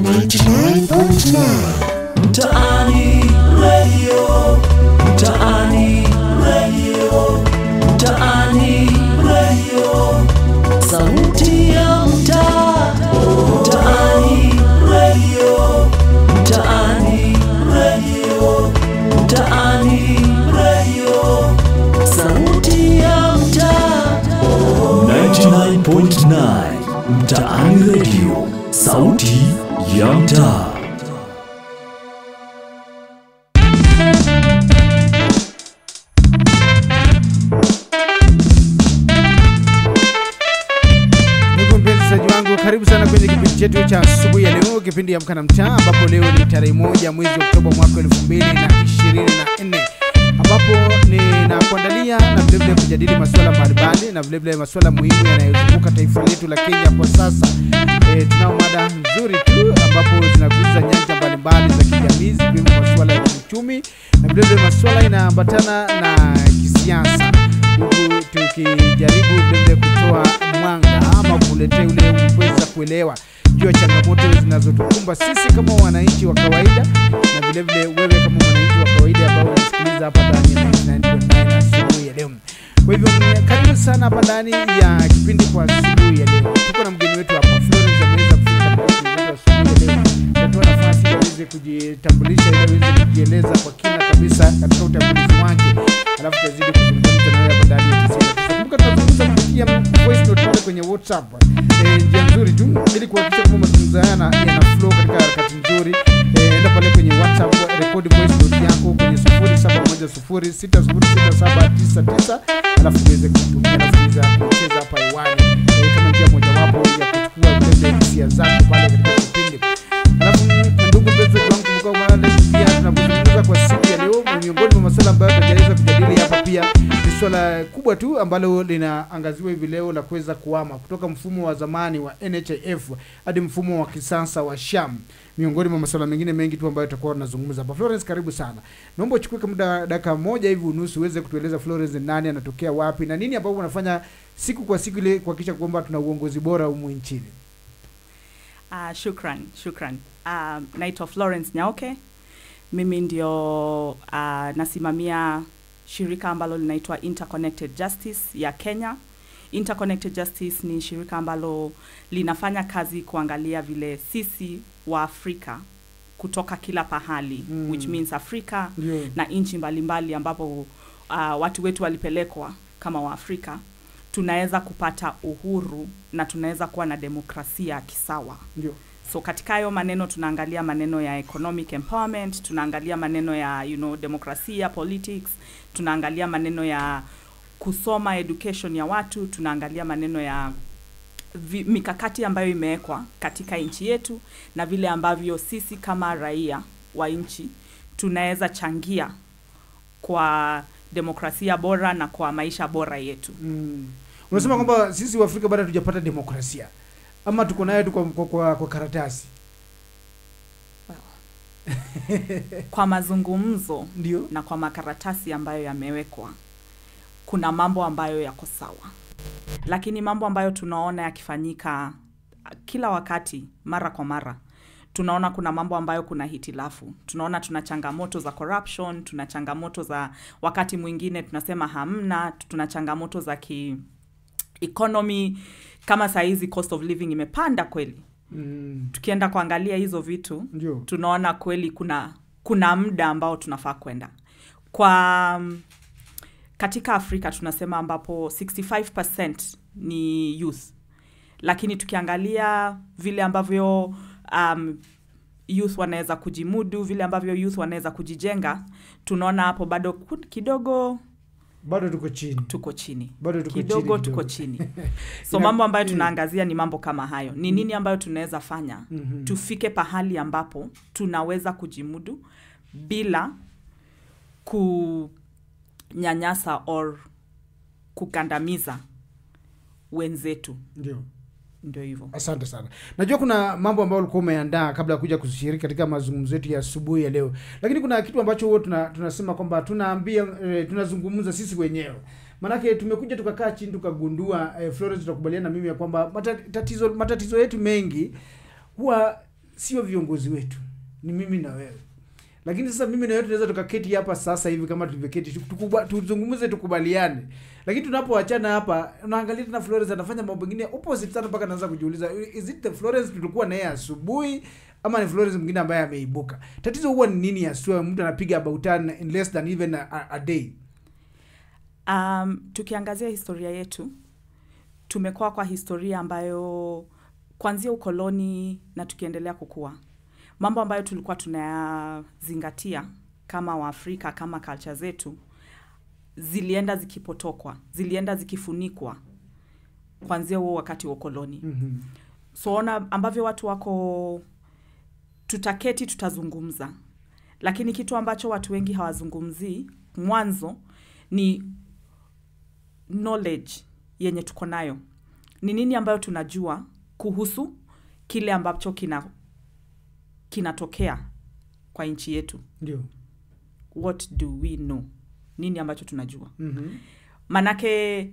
99.9 Mtaani Radio, Mtaani Radio, Mtaani Radio, sauti ya mtaa. Mtaani Radio, Mtaani Radio, Mtaani Radio, sauti ya mtaa. 99.9 Mtaani Radio, sauti ya mtaa. Ndugu mpenzi wangu, karibu sana kwenye kipindi chetu cha asubuhi ya leo, kipindi ya Amka na Mtaa, ambapo leo ni tarehe moja mwezi Oktoba mwaka elfu mbili na ishirini na nne ambapo ninakuandalia na vilevile kujadili masuala mbalimbali na vilevile masuala muhimu yanayozunguka taifa letu la Kenya kwa sasa. E, tunao mada nzuri tu ambapo zinagusa nyanja mbalimbali za kijamii zikiwemo masuala ya kiuchumi na vilevile masuala inaambatana na kisiasa huku tukijaribu vilevile kutoa mwanga ama kuletea ule kuweza kuelewa juu ya changamoto zinazotukumba sisi kama wananchi wa kawaida na vilevile wewe kama mwananchi wa kawaida ambao unasikiliza hapa ndani ya 99.9 asubuhi ya leo. Kwa hivyo mm, karibu sana hapa ndani ya kipindi kwa asubuhi ya leo. Tuko na mgeni wetu hapa Florence ameweza kufika katika kipindi chetu asubuhi ya leo. Natoa nafasi ili aweze kujitambulisha ili aweze kujieleza kwa kina kabisa katika utambulizi wake, alafu tutazidi kuzungumza na wewe hapa ndani ya 99. Kumbuka tunazungumza kupitia voice note pale kwenye WhatsApp. Eh, njia nzuri tu ili kuhakikisha kwamba mazungumzo haya yana yana flow katika harakati nzuri. Eh, enda pale kwenye WhatsApp, rekodi voice note yako kwenye 0710606799 alafu tuweze kutumia alafu tuweze kucheza hapa hewani eh, kama njia mojawapo ya kuchukua vile hisia zako pale katika kipindi. Alafu mm, ndugu mpenzi wangu, kumbuka kwamba pia tunapozungumza kwa siku ya leo, miongoni mwa masuala ambayo tunaweza kujadili hapa pia ni swala kubwa tu ambalo linaangaziwa hivi leo la kuweza kuhama kutoka mfumo wa zamani wa NHIF hadi mfumo wa kisasa wa SHAM, miongoni mwa masuala mengine mengi tu ambayo tutakuwa tunazungumza hapa. Florence, karibu sana. Naomba uchukue kama muda dakika moja hivi unusu uweze kutueleza Florence ni nani, anatokea wapi na nini ambapo unafanya siku kwa siku ile kuhakikisha kwamba tuna uongozi bora humu nchini. Uh, shukran, shukran. Uh, naitwa Florence Nyaoke. Mimi ndio uh, nasimamia shirika ambalo linaitwa Interconnected Justice ya Kenya. Interconnected Justice ni shirika ambalo linafanya kazi kuangalia vile sisi wa Afrika kutoka kila pahali Mm. which means Afrika Ndio. na nchi mbalimbali ambapo uh, watu wetu walipelekwa kama Waafrika tunaweza kupata uhuru na tunaweza kuwa na demokrasia kisawa. Ndio. So katika hayo maneno tunaangalia maneno ya economic empowerment, tunaangalia maneno ya you know, demokrasia, politics, tunaangalia maneno ya kusoma education ya watu, tunaangalia maneno ya vi, mikakati ambayo imewekwa katika nchi yetu na vile ambavyo sisi kama raia wa nchi tunaweza changia kwa demokrasia bora na kwa maisha bora yetu. Mm. Unasema kwamba sisi wa Afrika bado hatujapata demokrasia ama tuko nayo tu kwa, kwa, kwa, kwa karatasi Kwa mazungumzo ndio. na kwa makaratasi ambayo yamewekwa kuna mambo ambayo yako sawa lakini mambo ambayo tunaona yakifanyika kila wakati mara kwa mara tunaona kuna mambo ambayo kuna hitilafu tunaona tuna changamoto za corruption tuna changamoto za wakati mwingine tunasema hamna tuna changamoto za ki economy kama saa hizi cost of living imepanda kweli Mm. tukienda kuangalia hizo vitu Ndio. tunaona kweli kuna kuna muda ambao tunafaa kwenda kwa mm, katika afrika tunasema ambapo 65 ni youth lakini tukiangalia vile ambavyo um, youth wanaweza kujimudu vile ambavyo youth wanaweza kujijenga tunaona hapo bado ku- kidogo Bado tuko chini. tuko chini Bado tuko kidogo chini tuko kidogo. chini so Ina- mambo ambayo eh. tunaangazia ni mambo kama hayo ni nini ambayo tunaweza fanya Mhm. tufike pahali ambapo tunaweza kujimudu bila kunyanyasa or kugandamiza wenzetu Ndio. ndio hivyo Asante sana. Najua kuna mambo ambayo ulikuwa umeandaa kabla ya kuja kushiriki katika mazungumzo yetu ya asubuhi ya leo, lakini kuna kitu ambacho huwa tuna, tunasema kwamba tunaambia eh, tunazungumza sisi wenyewe Manake tumekuja tukakaa chini tukagundua eh, Florence tutakubaliana na mimi ya kwamba mata- tatizo matatizo yetu mengi huwa sio viongozi wetu ni mimi na wewe lakini sasa mimi na wewe tunaweza tukaketi hapa sasa hivi kama tulivyoketi tukuba- tuzungumze tukubaliane lakini tunapoachana hapa unaangalia tena Florence anafanya mambo mengine opposite sana mpaka naanza kujiuliza is it the Florence tulikuwa naye asubuhi ama ni Florence mwingine ambaye ameibuka tatizo huwa ni nini asua mtu anapiga about turn in less than even a, a, a day Um, tukiangazia historia yetu tumekuwa kwa historia ambayo kuanzia ukoloni na tukiendelea kukua, mambo ambayo tulikuwa tunayazingatia kama Waafrika, kama culture zetu zilienda zikipotokwa, zilienda zikifunikwa kuanzia huo wakati wa ukoloni. mm-hmm. So ona ambavyo watu wako, tutaketi tutazungumza, lakini kitu ambacho watu wengi hawazungumzii mwanzo ni knowledge yenye tuko nayo ni nini ambayo tunajua kuhusu kile ambacho kina kinatokea kwa nchi yetu ndio what do we know nini ambacho tunajua mm-hmm. manake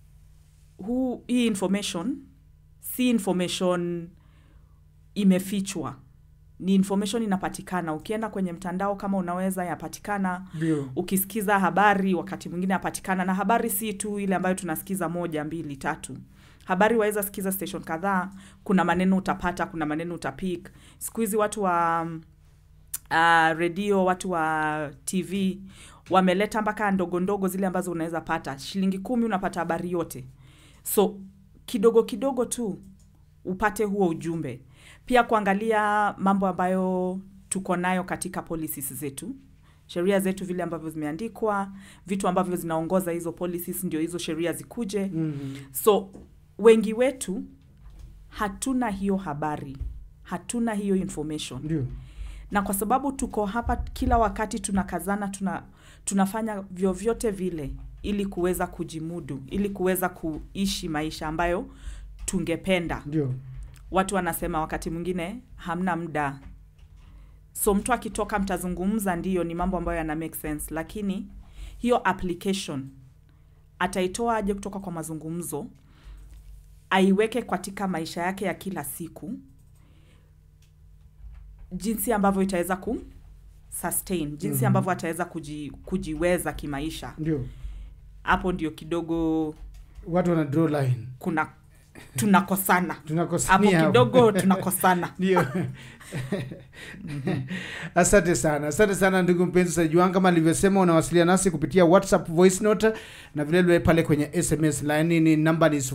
huu hii information si information imefichwa ni information inapatikana ukienda kwenye mtandao kama unaweza yapatikana ndio ukisikiza habari wakati mwingine yapatikana na habari si tu ile ambayo tunasikiza moja mbili tatu habari waweza sikiza station kadhaa kuna maneno utapata kuna maneno utapik siku hizi watu wa um, uh, redio watu wa tv wameleta mpaka ndogo ndogo zile ambazo unaweza pata shilingi kumi unapata habari yote so kidogo kidogo tu upate huo ujumbe pia kuangalia mambo ambayo tuko nayo katika policies zetu sheria zetu vile ambavyo zimeandikwa vitu ambavyo zinaongoza hizo policies ndio hizo sheria zikuje mm-hmm. so wengi wetu hatuna hiyo habari hatuna hiyo information ndio na kwa sababu tuko hapa kila wakati tunakazana tuna tunafanya vyovyote vile ili kuweza kujimudu ili kuweza kuishi maisha ambayo tungependa ndio watu wanasema wakati mwingine hamna muda so mtu akitoka mtazungumza ndiyo ni mambo ambayo yana make sense lakini hiyo application ataitoa aje kutoka kwa mazungumzo aiweke katika maisha yake ya kila siku jinsi ambavyo itaweza ku sustain jinsi Mhm. ambavyo ataweza kuji, kujiweza kimaisha ndio hapo ndio kidogo watu wana draw line kuna tunakosana hapo tunakosania kidogo tunakosana ndio asante sana asante sana ndugu mpenzi sajuan kama alivyosema unawasiliana nasi kupitia whatsapp voice note na vilevile pale kwenye sms laini ni namba ni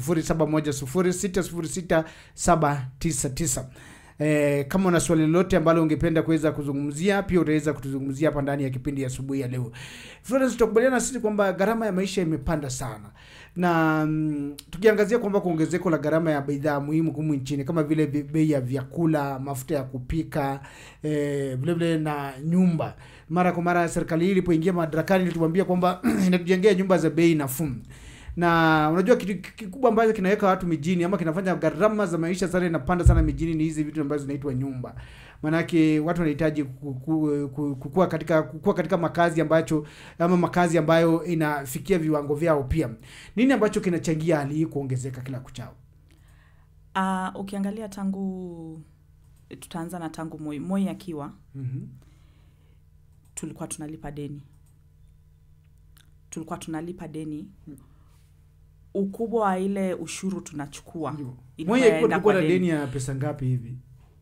0710606799 Eh, kama una swali lolote ambalo ungependa kuweza kuzungumzia pia utaweza kutuzungumzia hapa ndani ya kipindi ya asubuhi ya leo Florence tutakubaliana na sisi kwamba gharama ya maisha imepanda sana na mm, tukiangazia kwamba kuongezeko la gharama ya bidhaa muhimu humu nchini kama vile vi- bei ya vyakula mafuta ya kupika eh, vile vile na nyumba mara kwa mara serikali hii ilipoingia madarakani ilituambia kwamba inatujengea nyumba za bei nafuu na unajua kitu kikubwa ambacho kinaweka watu mijini ama kinafanya gharama za maisha sana inapanda sana mijini ni hizi vitu ambazo zinaitwa nyumba maanake watu wanahitaji ku- ku- ku- kukua katika kukua katika makazi ambacho ama makazi ambayo inafikia viwango vyao pia nini ambacho kinachangia hali hii kuongezeka kila kuchao Uh, ukiangalia tangu tutaanza na tangu Moi. Moi akiwa mm-hmm. tulikuwa tunalipa deni, tulikuwa tunalipa deni. Ukubwa wa ile ushuru tunachukua ilikuwa moja yaenda ilikuwa kwa na deni. deni ya pesa ngapi hivi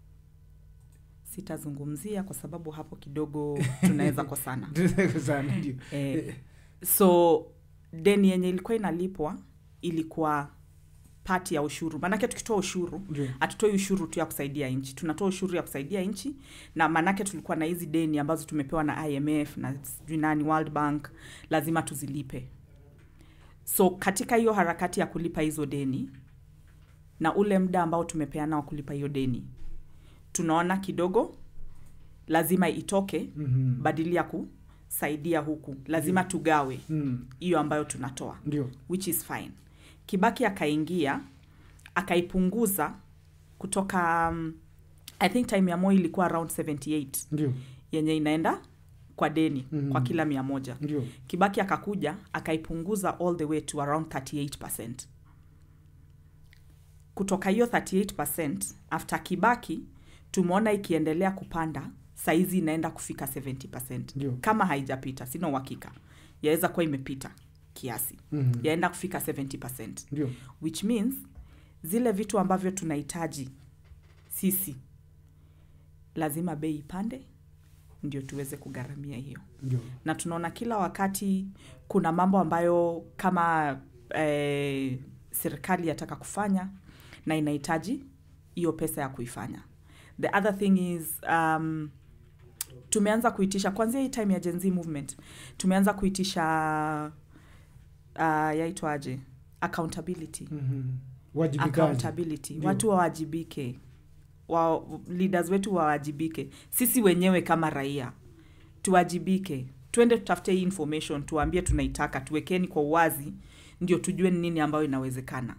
Sitazungumzia kwa sababu hapo kidogo tunaweza kosana. sana ndio Eh, so deni yenye ilikuwa inalipwa ilikuwa pati ya ushuru, maanake tukitoa ushuru ndio hatutoi ushuru tu ya kusaidia nchi tunatoa ushuru ya kusaidia nchi na maanake tulikuwa na hizi deni ambazo tumepewa na imf na sijui nani world bank lazima tuzilipe so katika hiyo harakati ya kulipa hizo deni na ule muda ambao tumepeana wa kulipa hiyo deni tunaona kidogo lazima itoke mm-hmm. badili ya kusaidia huku lazima tugawe mm. hiyo ambayo tunatoa ndio which is fine kibaki akaingia akaipunguza kutoka um, i think time ya moi ilikuwa around 78 ndio yenye inaenda kwa deni Mhm. kwa kila mia moja ndio kibaki akakuja akaipunguza all the way to around 38 kutoka hiyo 38 after kibaki tumeona ikiendelea kupanda saizi inaenda kufika 70 Ndio. kama haijapita sina uhakika yaweza kuwa imepita kiasi Mhm. yaenda kufika 70 Ndio. which means zile vitu ambavyo tunahitaji sisi lazima bei ipande ndio tuweze kugharamia hiyo Ndio. na tunaona kila wakati kuna mambo ambayo kama eh, serikali yataka kufanya na inahitaji hiyo pesa ya kuifanya the other thing is um, tumeanza kuitisha kwanzia hii time ya Gen Z movement tumeanza kuitisha uh, yaitwaje accountability Mhm. Wajibikaji. accountability Ndio. watu wawajibike wa, leaders wetu wawajibike sisi wenyewe kama raia tuwajibike twende tutafute hii information tuwaambie tunaitaka tuwekeni kwa uwazi ndio tujue ni nini ambayo inawezekana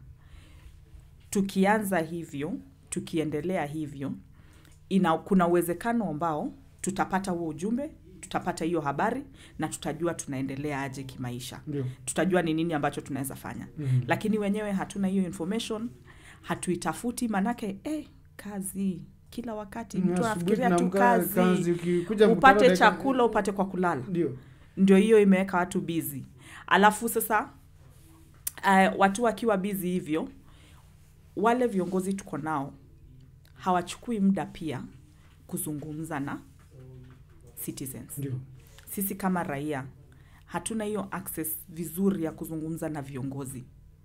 tukianza hivyo tukiendelea hivyo ina, kuna uwezekano ambao tutapata huo ujumbe tutapata hiyo habari na tutajua tunaendelea aje kimaisha Ndio. tutajua ni nini ambacho tunaweza fanya Mhm. lakini wenyewe hatuna hiyo information hatuitafuti manake eh, kazi kila wakati mtu Asubuhi anafikiria tu tunaamka kazi, ukikuja mkutano upate dakika- chakula upate kwa kulala Ndio. ndio hiyo imeweka watu bizi alafu sasa uh, watu wakiwa bizi hivyo wale viongozi tuko nao hawachukui muda pia kuzungumza na citizens Ndio. sisi kama raia hatuna hiyo access vizuri ya kuzungumza na viongozi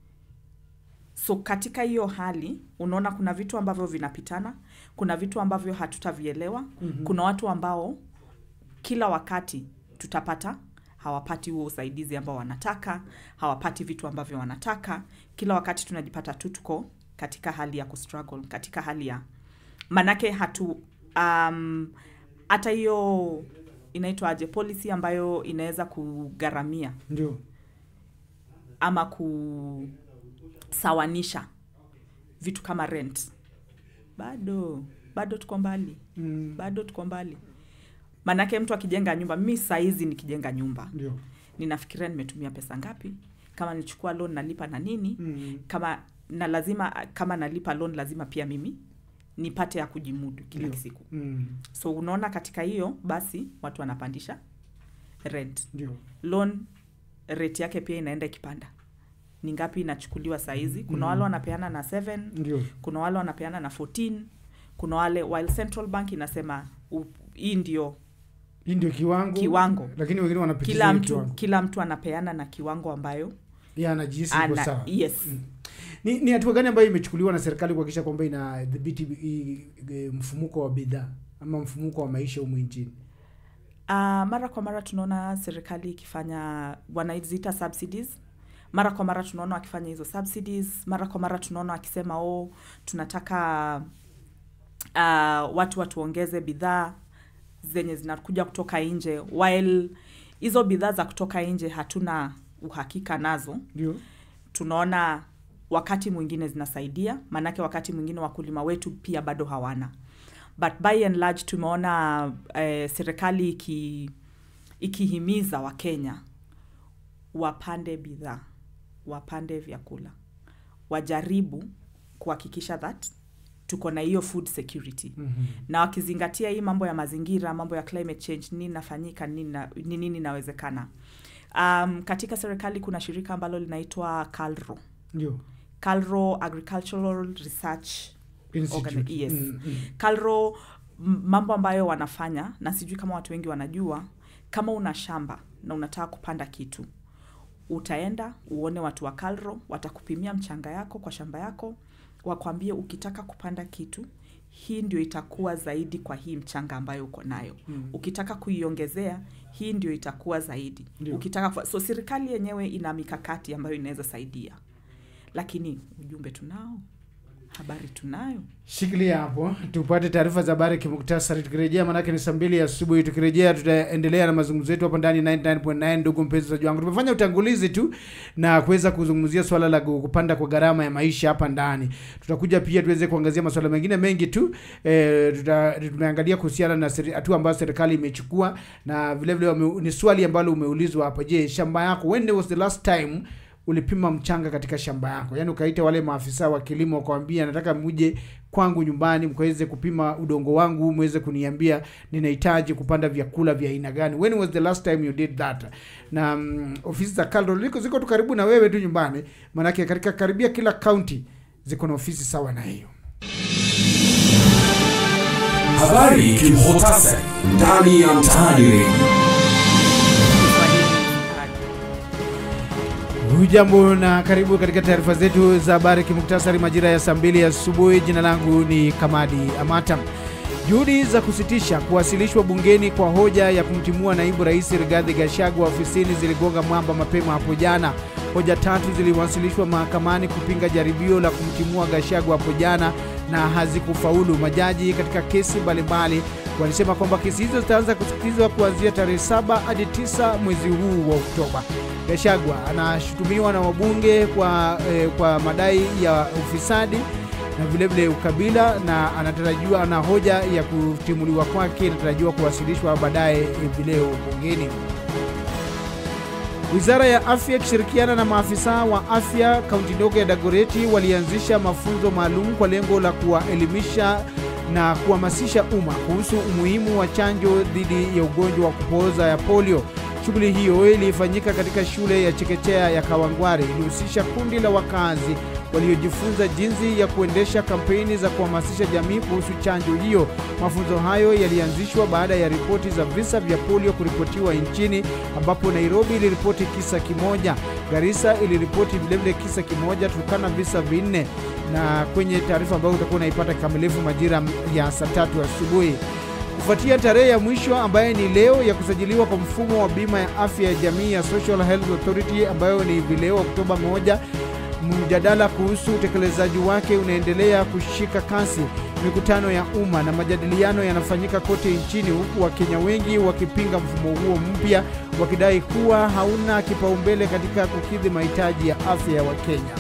so katika hiyo hali unaona kuna vitu ambavyo vinapitana kuna vitu ambavyo hatutavielewa Mhm. kuna watu ambao kila wakati tutapata hawapati huo usaidizi ambao wanataka hawapati vitu ambavyo wanataka kila wakati tunajipata tu tuko katika hali ya kustruggle katika hali ya manake hatu um, hata hiyo inaitwaje policy ambayo inaweza kugharamia Ndio. ama kusawanisha vitu kama rent bado bado tuko mbali Mm. bado tuko mbali manake mtu akijenga nyumba mi saizi nikijenga nyumba Ndio. ninafikiria nimetumia pesa ngapi kama nichukua loan nalipa na nini Mm. kama na lazima kama nalipa loan lazima pia mimi nipate ya kujimudu kila Ndio. siku Mm. so unaona katika hiyo basi watu wanapandisha rent Ndio. loan rate yake pia inaenda ikipanda ni ngapi inachukuliwa saizi kuna Mhm. wale wanapeana na 7 Ndio. kuna wale wanapeana na 14 kuna wale while central bank inasema u- hii ndio Hii ndio kiwango. Kiwango. Lakini wengine wanapitisha kila hiyo mtu kiwango. kila mtu anapeana na kiwango ambayo Yeye anajihisi yuko ana sawa. yes Ni, ni hatua gani ambayo imechukuliwa na serikali kuhakikisha kwamba inadhibiti hii, eh, mfumuko wa bidhaa ama mfumuko wa maisha humu nchini? Uh, mara kwa mara tunaona serikali ikifanya wanaziita subsidies mara kwa mara tunaona wakifanya hizo subsidies mara kwa mara tunaona wakisema oh tunataka uh, watu watuongeze bidhaa zenye zinakuja kutoka nje while hizo bidhaa za kutoka nje hatuna uhakika nazo Ndio. tunaona wakati mwingine zinasaidia maanake wakati mwingine wakulima wetu pia bado hawana but by and large tumeona eh, serikali iki, ikihimiza wakenya wapande bidhaa wapande vyakula wajaribu kuhakikisha that tuko na hiyo food security Mhm. na wakizingatia hii mambo ya mazingira mambo ya climate change nini nafanyika nini na- ni nini inawezekana um, katika serikali kuna shirika ambalo linaitwa calro Ndio. calro agricultural research Institute. Organi- yes. Mm, mm. calro m- mambo ambayo wanafanya na sijui kama watu wengi wanajua kama una shamba na unataka kupanda kitu utaenda uone watu wa calro watakupimia mchanga yako kwa shamba yako wakwambie ukitaka kupanda kitu hii ndio itakuwa zaidi kwa hii mchanga ambayo uko nayo Mm. ukitaka kuiongezea hii ndio itakuwa zaidi Ndio. ukitaka kufa- so serikali yenyewe ina mikakati ambayo inaweza saidia lakini ujumbe tunao habari tunayo Shikilia hapo tupate taarifa za habari kimuktasari. Tukirejea manake ni saa mbili asubuhi. Tukirejea tutaendelea na mazungumzo yetu hapa ndani 99.9. Ndugu mpenzi mtazamaji wangu, tumefanya utangulizi tu na kuweza kuzungumzia swala la kupanda kwa gharama ya maisha hapa ndani. Tutakuja pia tuweze kuangazia masuala mengine mengi tu e, tuta, tumeangalia kuhusiana na seri- hatua ambayo serikali imechukua na vile vile wame, ni swali ambalo umeulizwa hapa. Je, shamba yako when was the last time ulipima mchanga katika shamba yako yaani ukaita wale maafisa wa kilimo wakawambia nataka muje kwangu nyumbani mkaweze kupima udongo wangu mweze kuniambia ninahitaji kupanda vyakula vya aina gani when was the last time you did that na mm, ofisi za KALRO liko ziko tu karibu na wewe tu nyumbani maanake katika karibia kila kaunti ziko na ofisi sawa na hiyo Habari kimhutasari ndani ya mtaani redio. hujambo na karibu katika taarifa zetu za habari kimuktasari majira ya saa mbili asubuhi jina langu ni kamadi amata juhudi za kusitisha kuwasilishwa bungeni kwa hoja ya kumtimua naibu rais rigadhi gashagwa ofisini ziligonga mwamba mapema hapo jana hoja tatu ziliwasilishwa mahakamani kupinga jaribio la kumtimua gashagwa hapo jana na hazikufaulu majaji katika kesi mbalimbali walisema kwamba kesi hizo zitaanza kusikilizwa kuanzia tarehe 7 hadi 9 mwezi huu wa oktoba gashagwa anashutumiwa na wabunge kwa, eh, kwa madai ya ufisadi na vilevile ukabila na anatarajiwa na hoja ya kutimuliwa kwake inatarajiwa kuwasilishwa baadaye hivi leo bungeni Wizara ya afya ikishirikiana na maafisa wa afya kaunti ndogo ya Dagoreti walianzisha mafunzo maalum kwa lengo la kuwaelimisha na kuhamasisha umma kuhusu umuhimu wa chanjo dhidi ya ugonjwa wa kupooza ya polio. Shughuli hiyo ilifanyika katika shule ya chekechea ya Kawangware, ilihusisha kundi la wakazi waliojifunza jinsi ya kuendesha kampeni za kuhamasisha jamii kuhusu chanjo hiyo. Mafunzo hayo yalianzishwa baada ya ripoti za visa vya polio kuripotiwa nchini, ambapo Nairobi iliripoti kisa kimoja, Garissa iliripoti vilevile kisa kimoja, Turkana visa vinne. Na kwenye taarifa ambayo utakuwa unaipata kikamilifu majira ya saa tatu asubuhi kufuatia tarehe ya mwisho ambaye ni leo ya kusajiliwa kwa mfumo wa bima ya afya ya jamii ya Social Health Authority ambayo ni hivi leo Oktoba moja mjadala kuhusu utekelezaji wake unaendelea kushika kasi. Mikutano ya umma na majadiliano yanafanyika kote nchini, huku Wakenya wengi wakipinga mfumo huo mpya, wakidai kuwa hauna kipaumbele katika kukidhi mahitaji ya afya ya Wakenya.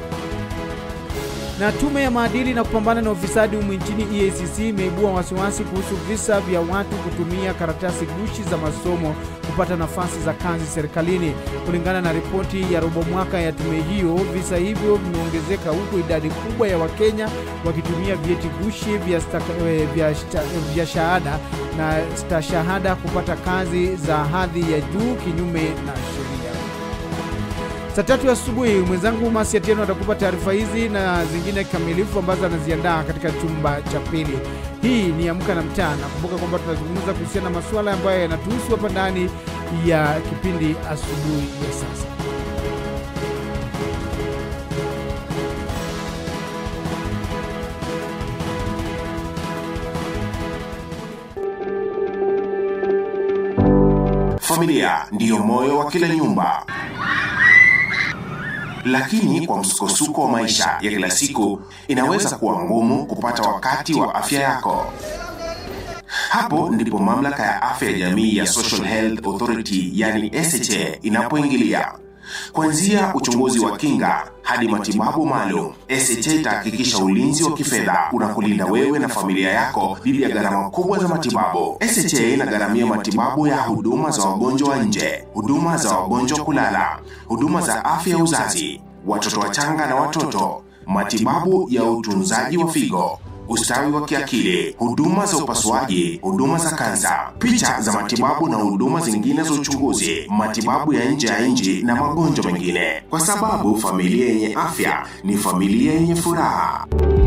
Na tume ya maadili na kupambana na ufisadi humu nchini EACC imeibua wasiwasi kuhusu visa vya watu kutumia karatasi gushi za masomo kupata nafasi za kazi serikalini. Kulingana na ripoti ya robo mwaka ya tume hiyo, visa hivyo vimeongezeka huku idadi kubwa ya Wakenya wakitumia vyeti gushi vya, staka, eh, vya, shta, vya shahada na stashahada kupata kazi za hadhi ya juu kinyume na sheria. Saa tatu asubuhi mwenzangu Masi Atieno atakupa taarifa hizi na zingine kikamilifu ambazo anaziandaa katika chumba cha pili. Hii ni Amka na Mtaa, na kumbuka kwamba tunazungumza kuhusiana na masuala ambayo yanatuhusu hapa ndani ya kipindi asubuhi ya sasa. Familia ndiyo moyo wa kila nyumba, lakini kwa msukosuko wa maisha ya kila siku inaweza kuwa ngumu kupata wakati wa afya yako. Hapo ndipo mamlaka ya afya ya jamii ya Social Health Authority yani SHA inapoingilia. Kuanzia uchunguzi wa kinga hadi matibabu maalum, SHA itahakikisha ulinzi wa kifedha unakulinda wewe na familia yako dhidi ya gharama kubwa za matibabu. SHA inagharamia matibabu ya huduma za wagonjwa wa nje, huduma za wagonjwa kulala, huduma za afya ya uzazi, watoto wachanga na watoto, matibabu ya utunzaji wa figo ustawi wa kiakili, huduma za upasuaji, huduma za kansa, picha za matibabu na huduma zingine za uchunguzi, matibabu ya nje ya nchi na magonjwa mengine, kwa sababu familia yenye afya ni familia yenye furaha.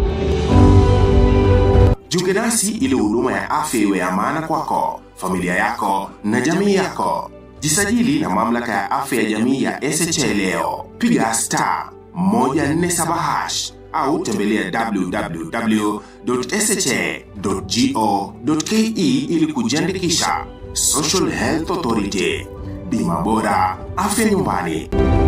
Jiunge nasi ili huduma ya afya iwe ya maana kwako, familia yako na jamii yako. Jisajili na mamlaka ya afya ya jamii ya SHA leo, piga star 147 hash au tembelea www.sha.go.ke ili kujiandikisha. Social Health Authority, bima bora, afya nyumbani.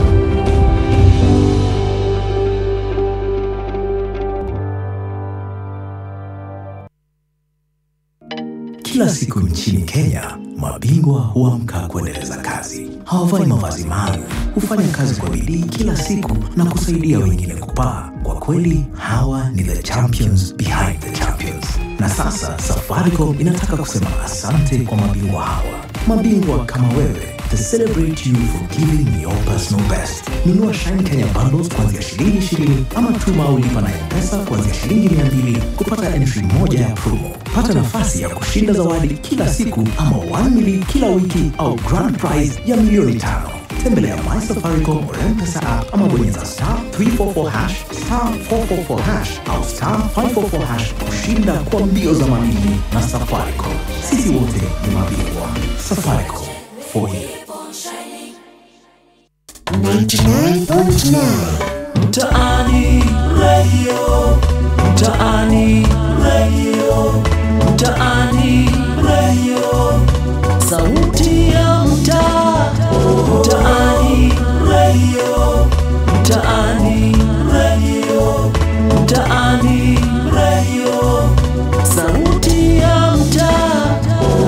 Kila siku nchini Kenya, mabingwa huamka kuendeleza kazi. Hawavai mavazi maalum, hufanya kazi kwa bidii kila siku na kusaidia wengine kupaa. Kwa kweli, hawa ni the champions behind the champions. Na sasa Safaricom inataka kusema asante kwa mabingwa hawa, mabingwa kama wewe to celebrate you for giving your personal best. Nunua Shine Kenya bundles kuanzia shilingi 20 ama tuma au lipa na M-Pesa kuanzia shilingi 200 kupata entry moja ya promo. Pata nafasi ya kushinda zawadi kila siku ama 1 million kila wiki au grand prize ya milioni tano. Tembelea My Safaricom or M-Pesa app ama bonyeza star 344 hash, star 444 hash au star 544 hash kushinda kwa mbio za mamili na Safaricom. Sisi wote ni mabingwa. Safaricom for you. 99.9 Mtaani Radio, Mtaani Radio, Mtaani Radio, sauti ya mtaa. Mtaani Radio, Mtaani Radio, Mtaani Radio, sauti ya mtaa.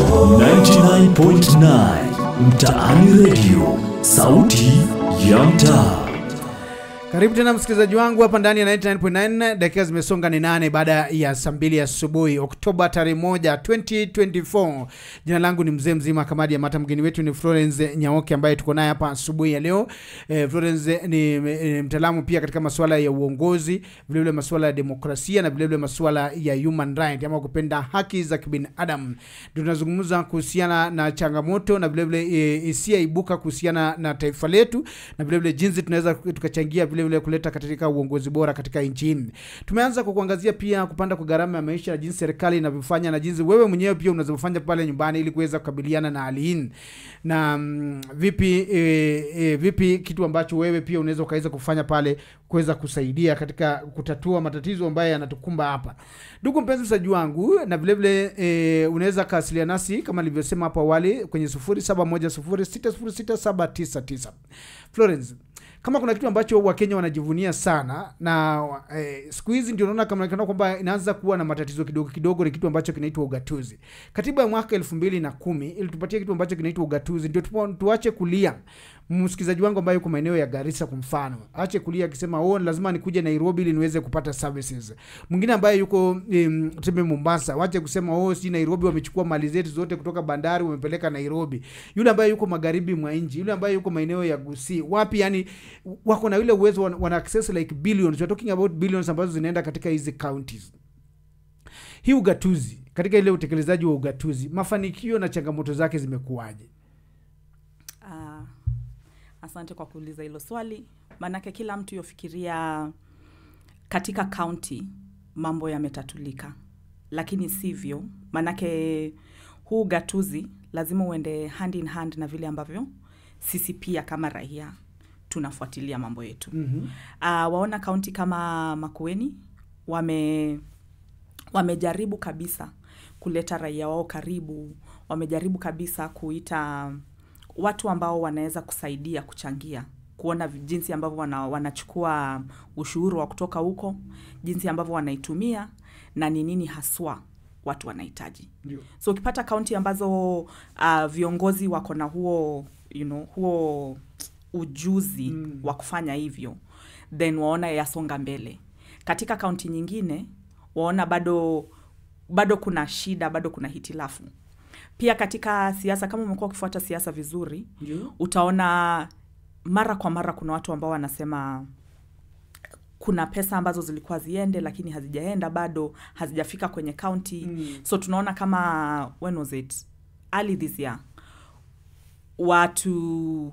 99.9 Mtaani Radio, sauti ya mtaa. Karibu tena msikilizaji wangu hapa ndani ya 99.9. Dakika zimesonga ni nane baada ya saa mbili asubuhi Oktoba tarehe moja 2024. Jina langu ni mzee mzima Kamadi ya Mata. Mgeni wetu ni Florence Nyaoke ambaye tuko naye hapa asubuhi ya leo. Eh, Florence ni, ni mtaalamu pia katika masuala ya uongozi, vilevile masuala ya demokrasia na vilevile masuala ya human right ama kupenda haki za kibinadamu. Ndio tunazungumza kuhusiana na changamoto na vilevile eh, hisia ibuka kuhusiana na taifa letu na vilevile jinsi tunaweza tukachangia vilevile kuleta katika uongozi bora katika nchini. Tumeanza kwa kuangazia pia kupanda kwa gharama ya maisha na jinsi serikali inavyofanya na jinsi wewe mwenyewe pia unavyofanya pale nyumbani ili kuweza kukabiliana na hali hii na mm, vipi e, e, vipi kitu ambacho wewe pia unaweza ukaweza kufanya pale kuweza kusaidia katika kutatua matatizo ambayo yanatukumba hapa. Ndugu mpenzi msaji wangu, na vilevile e, unaweza kawasiliana nasi kama nilivyosema hapo awali kwenye 0710606799 Florence kama kuna kitu ambacho wakenya wanajivunia sana na eh, siku hizi ndio naona kama kana kwamba inaanza kuwa na matatizo kidogo kidogo ni kitu ambacho kinaitwa ugatuzi katiba ya mwaka elfu mbili na kumi ilitupatia kitu ambacho kinaitwa ugatuzi ndio tupo- tuache kulia msikilizaji wangu ambaye yuko maeneo ya garissa kwa mfano ache kulia akisema oh lazima nikuje nairobi ili niweze kupata services mwingine ambaye yuko um, tuseme mombasa wache kusema oh si nairobi wamechukua mali zetu zote kutoka bandari wamepeleka nairobi yule ambaye yuko magharibi mwa nchi yule ambaye yuko maeneo ya gusii wapi yani wako na ile uwezo wana, wana access like billions we're talking about billions ambazo zinaenda katika hizi counties hii ugatuzi katika ile utekelezaji wa ugatuzi mafanikio na changamoto zake zimekuwaje Ah, asante kwa kuuliza hilo swali maanake kila mtu yofikiria katika kaunti mambo yametatulika lakini sivyo maanake huu gatuzi lazima uende hand in hand na vile ambavyo sisi pia kama raia tunafuatilia mambo yetu mm-hmm. uh, waona kaunti kama makueni wame wamejaribu kabisa kuleta raia wao karibu wamejaribu kabisa kuita watu ambao wanaweza kusaidia kuchangia kuona vi- jinsi ambavyo wana, wanachukua ushuru wa kutoka huko jinsi ambavyo wanaitumia na ni nini haswa watu wanahitaji Ndio. so ukipata kaunti ambazo uh, viongozi wako na huo you know, huo ujuzi mm. wa kufanya hivyo then waona yasonga mbele katika kaunti nyingine waona bado bado kuna shida bado kuna hitilafu pia katika siasa kama umekuwa ukifuata siasa vizuri Ndio. utaona mara kwa mara kuna watu ambao wanasema kuna pesa ambazo zilikuwa ziende lakini hazijaenda bado hazijafika kwenye kaunti mm. so tunaona kama when was it early this year watu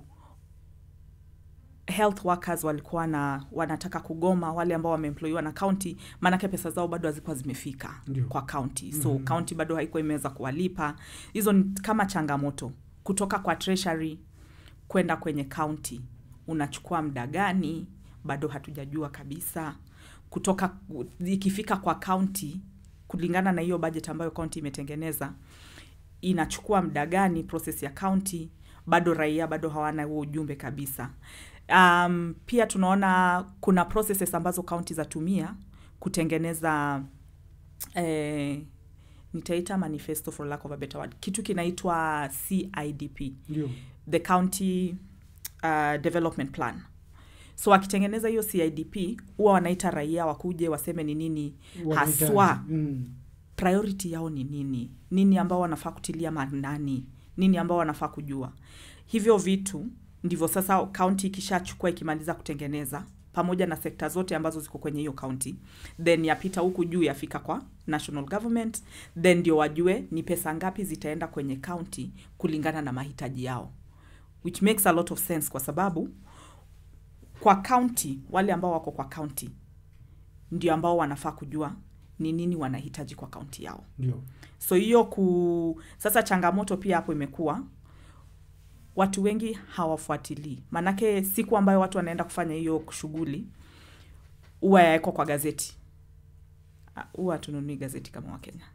health workers walikuwa na wanataka kugoma wale ambao wameemployiwa na kaunti maanake pesa zao bado hazikuwa zimefika Ndio. kwa kaunti so mm-hmm. kaunti bado haikuwa imeweza kuwalipa hizo ni kama changamoto kutoka kwa treasury kwenda kwenye kaunti unachukua muda gani bado hatujajua kabisa kutoka ikifika kwa kaunti kulingana na hiyo budget ambayo kaunti imetengeneza inachukua muda gani process ya kaunti bado raia bado hawana huo ujumbe kabisa um, pia tunaona kuna processes ambazo kaunti zatumia kutengeneza eh, nitaita manifesto for lack of a better word kitu kinaitwa cidp Ndio. the county uh, development plan so wakitengeneza hiyo cidp huwa wanaita raia wakuje waseme ni nini Wanahitaji. haswa Mm. priority yao ni nini nini ambao wanafaa kutilia maanani nini ambao wanafaa kujua hivyo vitu ndivyo sasa kaunti ikishachukua ikimaliza kutengeneza pamoja na sekta zote ambazo ziko kwenye hiyo kaunti then yapita huku juu yafika kwa national government then ndio wajue ni pesa ngapi zitaenda kwenye kaunti kulingana na mahitaji yao which makes a lot of sense kwa sababu kwa kaunti wale ambao wako kwa kaunti ndio ambao wanafaa kujua ni nini wanahitaji kwa kaunti yao ndio so hiyo ku sasa changamoto pia hapo imekuwa watu wengi hawafuatilii maanake siku ambayo watu wanaenda kufanya hiyo shughuli huwa yawekwa kwa gazeti Ah, huwa hatununui gazeti kama wakenya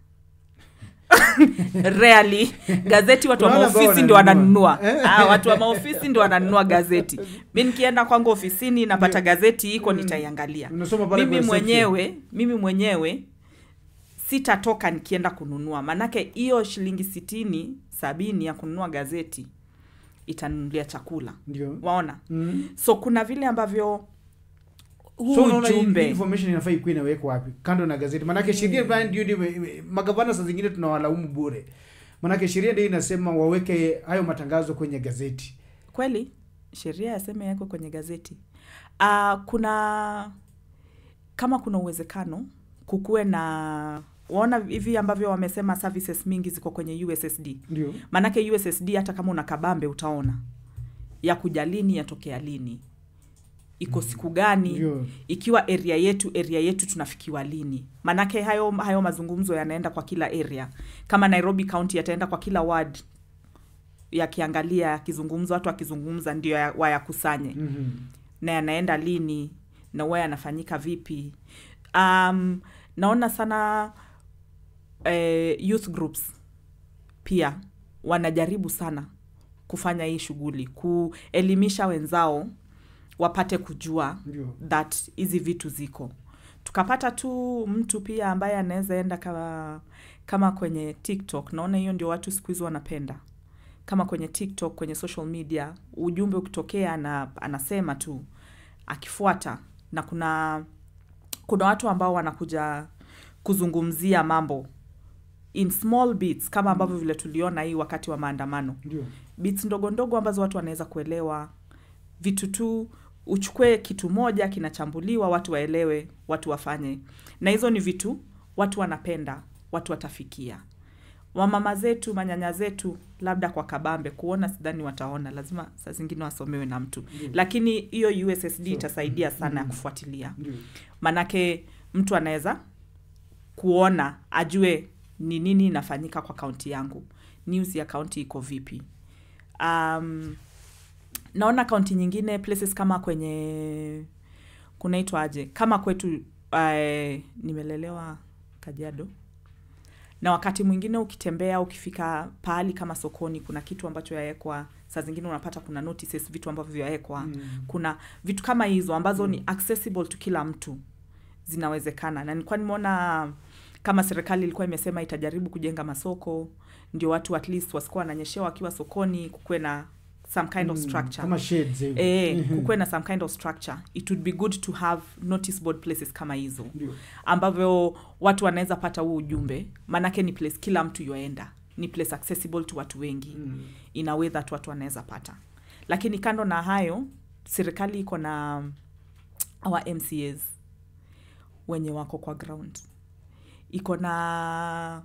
rarely gazeti watu wa Kuna wale ambao maofisi ndio wananunua. wananunua ah, watu wa maofisi ndio wananunua gazeti mi nikienda kwangu ofisini napata gazeti iko nitaiangalia Unasoma pale mimi kwa section. mwenyewe mimi mwenyewe sitatoka nikienda kununua maanake hiyo shilingi sitini sabini ya kununua gazeti itanunulia chakula ndio waona mm. so kuna vile ambavyo huu so unaona hii- hii ujumbe information inafaa ikuwa inawekwa wapi kando na gazeti manake sheria fulani ndio ndio ime- magavana saa zingine tunawalaumu bure manake sheria ndio inasema waweke hayo matangazo kwenye gazeti kweli sheria yaseme yako kwenye gazeti uh, kuna kama kuna uwezekano kukuwe na waona hivi ambavyo wamesema services mingi ziko kwenye ussd ndio maanake ussd hata kama una kabambe utaona ya kuja lini yatokea lini iko siku gani Ndio. ikiwa area yetu area yetu tunafikiwa lini maanake hayo, hayo mazungumzo yanaenda kwa kila area kama nairobi county yataenda kwa kila ward yakiangalia yakizungumza watu wakizungumza ndio ya- wayakusanye Mhm. na yanaenda lini na huwa yanafanyika vipi um, naona sana eh, youth groups pia wanajaribu sana kufanya hii shughuli kuelimisha wenzao wapate kujua Ndio. that hizi vitu ziko tukapata tu mtu pia ambaye anaweza enda kama kama kwenye tiktok naona hiyo ndio watu siku hizi wanapenda kama kwenye tiktok kwenye social media ujumbe ukitokea na anasema tu akifuata na kuna kuna watu ambao wanakuja kuzungumzia mambo in small bits kama ambavyo vile tuliona hii wakati wa maandamano ndio bits ndogo ndogo ambazo watu wanaweza kuelewa vitu tu uchukue kitu moja kinachambuliwa watu waelewe watu wafanye na hizo ni vitu watu wanapenda watu watafikia wamama zetu manyanya zetu labda kwa kabambe kuona sidhani wataona lazima saa zingine wasomewe na mtu lakini hiyo ussd itasaidia sana ya kufuatilia ndio manake mtu anaweza kuona ajue ni nini inafanyika kwa kaunti yangu news ya kaunti iko vipi um, naona kaunti nyingine places kama kwenye kunaitwa aje kama kwetu uh, nimelelewa kajiado na wakati mwingine ukitembea ukifika pahali kama sokoni kuna kitu ambacho yawekwa saa zingine unapata kuna notices vitu ambavyo vyawekwa mm. kuna vitu kama hizo ambazo mm. ni accessible to kila mtu zinawezekana na nilikuwa nimeona kama serikali ilikuwa imesema itajaribu kujenga masoko ndio watu at least wasikuwa wananyeshewa wakiwa sokoni kukuwe na some kind of structure kama shades hivi. eh, kukuwe na some kind of structure it would be good to have notice board places kama hizo Ndio. ambavyo watu wanaweza pata huu ujumbe maanake ni place kila mtu yoenda ni place accessible to watu wengi mm. in a way that watu wanaweza pata lakini kando na hayo serikali iko na our mcas wenye wako kwa ground iko na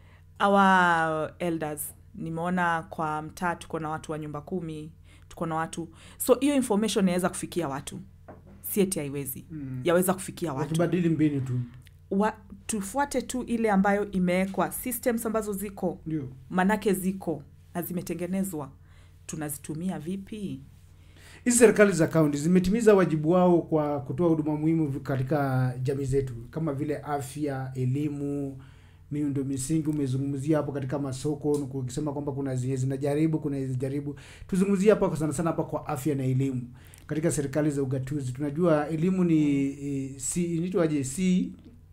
our elders nimeona kwa mtaa tuko na watu wa nyumba kumi tuko na watu so hiyo information inaweza kufikia watu sieti haiwezi mm. yaweza kufikia watu wakibadili mbinu tu wa, tufuate tu ile ambayo imewekwa systems ambazo ziko ndio manake ziko na zimetengenezwa tunazitumia vipi hizi serikali za kaunti zimetimiza wajibu wao kwa kutoa huduma muhimu katika jamii zetu kama vile afya elimu miundo misingi umezungumzia hapo katika masoko ukisema kwamba kuna zenye zinajaribu kuna zijaribu tuzungumzie hapa kwa sana sana hapa kwa afya na elimu katika serikali za ugatuzi tunajua elimu ni e, si inaitwaje si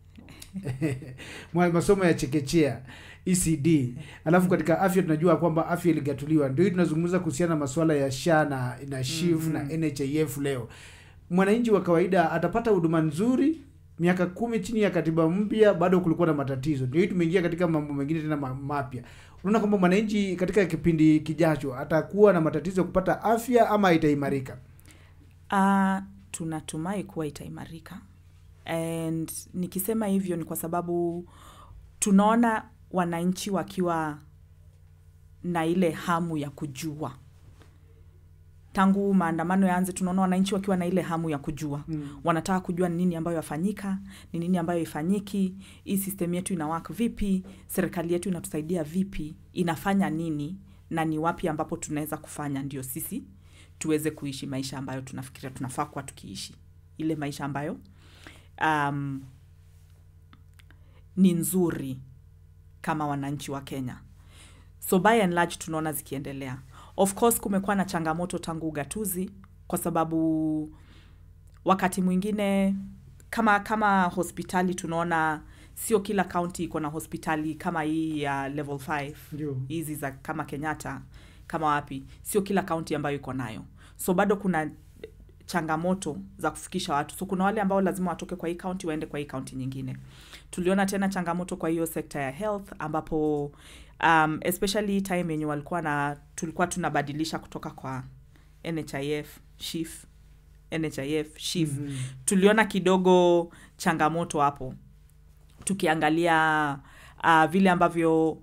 Mwa- masomo ya chekechea ecd alafu katika afya tunajua kwamba afya iligatuliwa ndio hii tunazungumza kuhusiana na masuala ya sha na, na shif mm-hmm. na nhif leo mwananchi wa kawaida atapata huduma nzuri miaka kumi chini ya katiba mpya bado kulikuwa na matatizo ndio hii tumeingia katika mambo mengine tena ma- mapya unaona kwamba mwananchi katika kipindi kijacho atakuwa na matatizo ya kupata afya ama itaimarika Uh, tunatumai kuwa itaimarika and nikisema hivyo ni kwa sababu tunaona wananchi wakiwa na ile hamu ya kujua tangu maandamano yaanze tunaona wananchi wakiwa na ile hamu ya kujua mm. wanataka kujua ni nini ambayo yafanyika ni nini ambayo ifanyiki hii system yetu ina work vipi serikali yetu inatusaidia vipi inafanya nini na ni wapi ambapo tunaweza kufanya ndio sisi tuweze kuishi maisha ambayo tunafikiria tunafaa kuwa tukiishi ile maisha ambayo um, ni nzuri kama wananchi wa kenya so by and large tunaona zikiendelea of course kumekuwa na changamoto tangu ugatuzi kwa sababu wakati mwingine kama kama hospitali tunaona sio kila kaunti iko na hospitali kama hii ya level 5 Ndio. hizi za kama kenyatta kama wapi sio kila kaunti ambayo iko nayo so bado kuna changamoto za kufikisha watu so kuna wale ambao lazima watoke kwa hii kaunti waende kwa hii kaunti nyingine tuliona tena changamoto kwa hiyo sekta ya health ambapo um, especially time yenye walikuwa na tulikuwa tunabadilisha kutoka kwa nhif shif nhif shif mm-hmm. tuliona kidogo changamoto hapo tukiangalia uh, vile ambavyo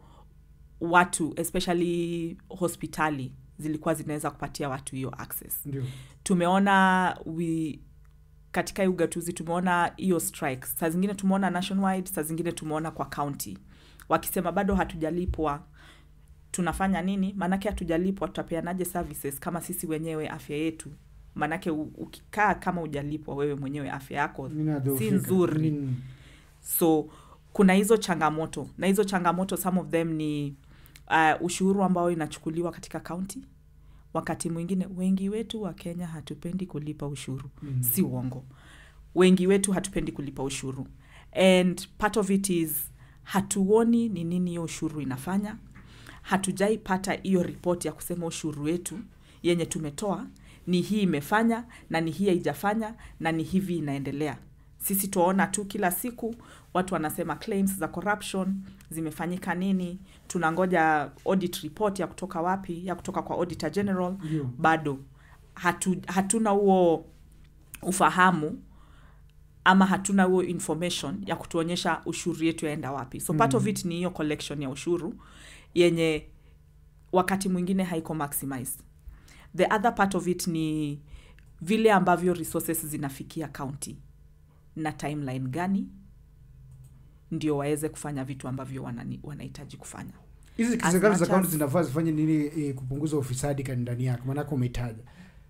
watu especially hospitali zilikuwa zinaweza kupatia watu hiyo access ndio tumeona we, katika hii ugatuzi tumeona hiyo strike saa zingine tumeona nationwide saa zingine tumeona kwa county wakisema bado hatujalipwa tunafanya nini maanake hatujalipwa tutapeanaje services kama sisi wenyewe afya yetu maanake u- ukikaa kama ujalipwa wewe mwenyewe afya yako si Inadhoofika. nzuri Mm. so kuna hizo changamoto na hizo changamoto some of them ni uh, ushuru ambao inachukuliwa katika kaunti wakati mwingine wengi wetu wa kenya hatupendi kulipa ushuru mm. si uongo wengi wetu hatupendi kulipa ushuru and part of it is hatuoni ni nini hiyo ushuru inafanya hatujaipata hiyo ripoti ya kusema ushuru wetu yenye tumetoa ni hii imefanya na ni hii haijafanya na ni hivi inaendelea sisi tuwaona tu kila siku watu wanasema claims za corruption zimefanyika nini tunangoja audit report ya kutoka wapi ya kutoka kwa auditor general Ndio. bado hatu, hatuna huo ufahamu ama hatuna huo information ya kutuonyesha ushuru yetu yaenda wapi so part of it ni hiyo collection ya ushuru yenye wakati mwingine haiko maximized the other part of it ni vile ambavyo resources zinafikia county na timeline gani ndio waweze kufanya vitu ambavyo wanani- wanahitaji kufanya hizi As serikali za much kaunti as- zinafaa zifanye nini e, kupunguza ufisadi kani ndani yake maanake umetaja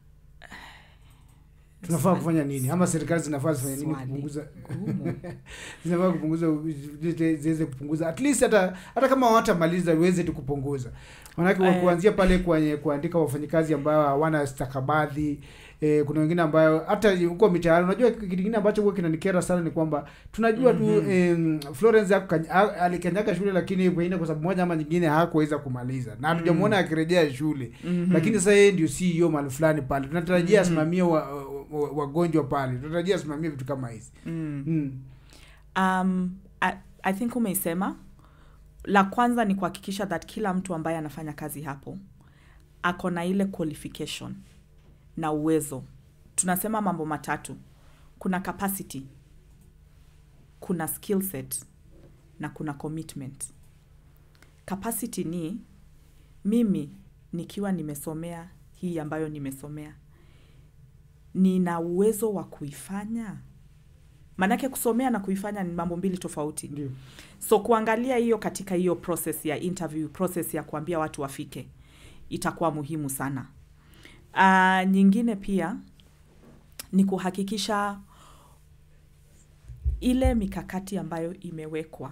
tunafaa Swali- kufanya nini ama serikali zinafaa zifanye nini Swali kupunguza gumu. zinafaa kupunguza zi- ziweze kupunguza at least hata hata kama hawatamaliza iweze tu kupunguza manake Eh. kuanzia pale kwenye kuandika wafanyikazi ambao hawana stakabadhi eh, kuna wengine ambayo hata huko mitaani unajua kitu kingine ambacho huwa kinanikera sana ni kwamba tunajua tu em, Florence hakukany- ha- alikanyaga shule lakini pengine kwa sababu moja ama nyingine hakuweza kumaliza na hatujamwona akirejea shule lakini sasa yeye ndio CEO mahali fulani pale tunatarajia asimamie wa- wa- wagonjwa pale tunatarajia asimamie vitu kama hizi mm. mm. um, I, i think umeisema la kwanza ni kuhakikisha that kila mtu ambaye anafanya kazi hapo ako na ile qualification na uwezo tunasema mambo matatu kuna capacity kuna skill set na kuna commitment capacity ni mimi nikiwa nimesomea hii ambayo nimesomea nina uwezo wa kuifanya maanake kusomea na kuifanya ni mambo mbili tofauti ndio so kuangalia hiyo katika hiyo process ya interview process ya kuambia watu wafike itakuwa muhimu sana uh, nyingine pia ni kuhakikisha ile mikakati ambayo imewekwa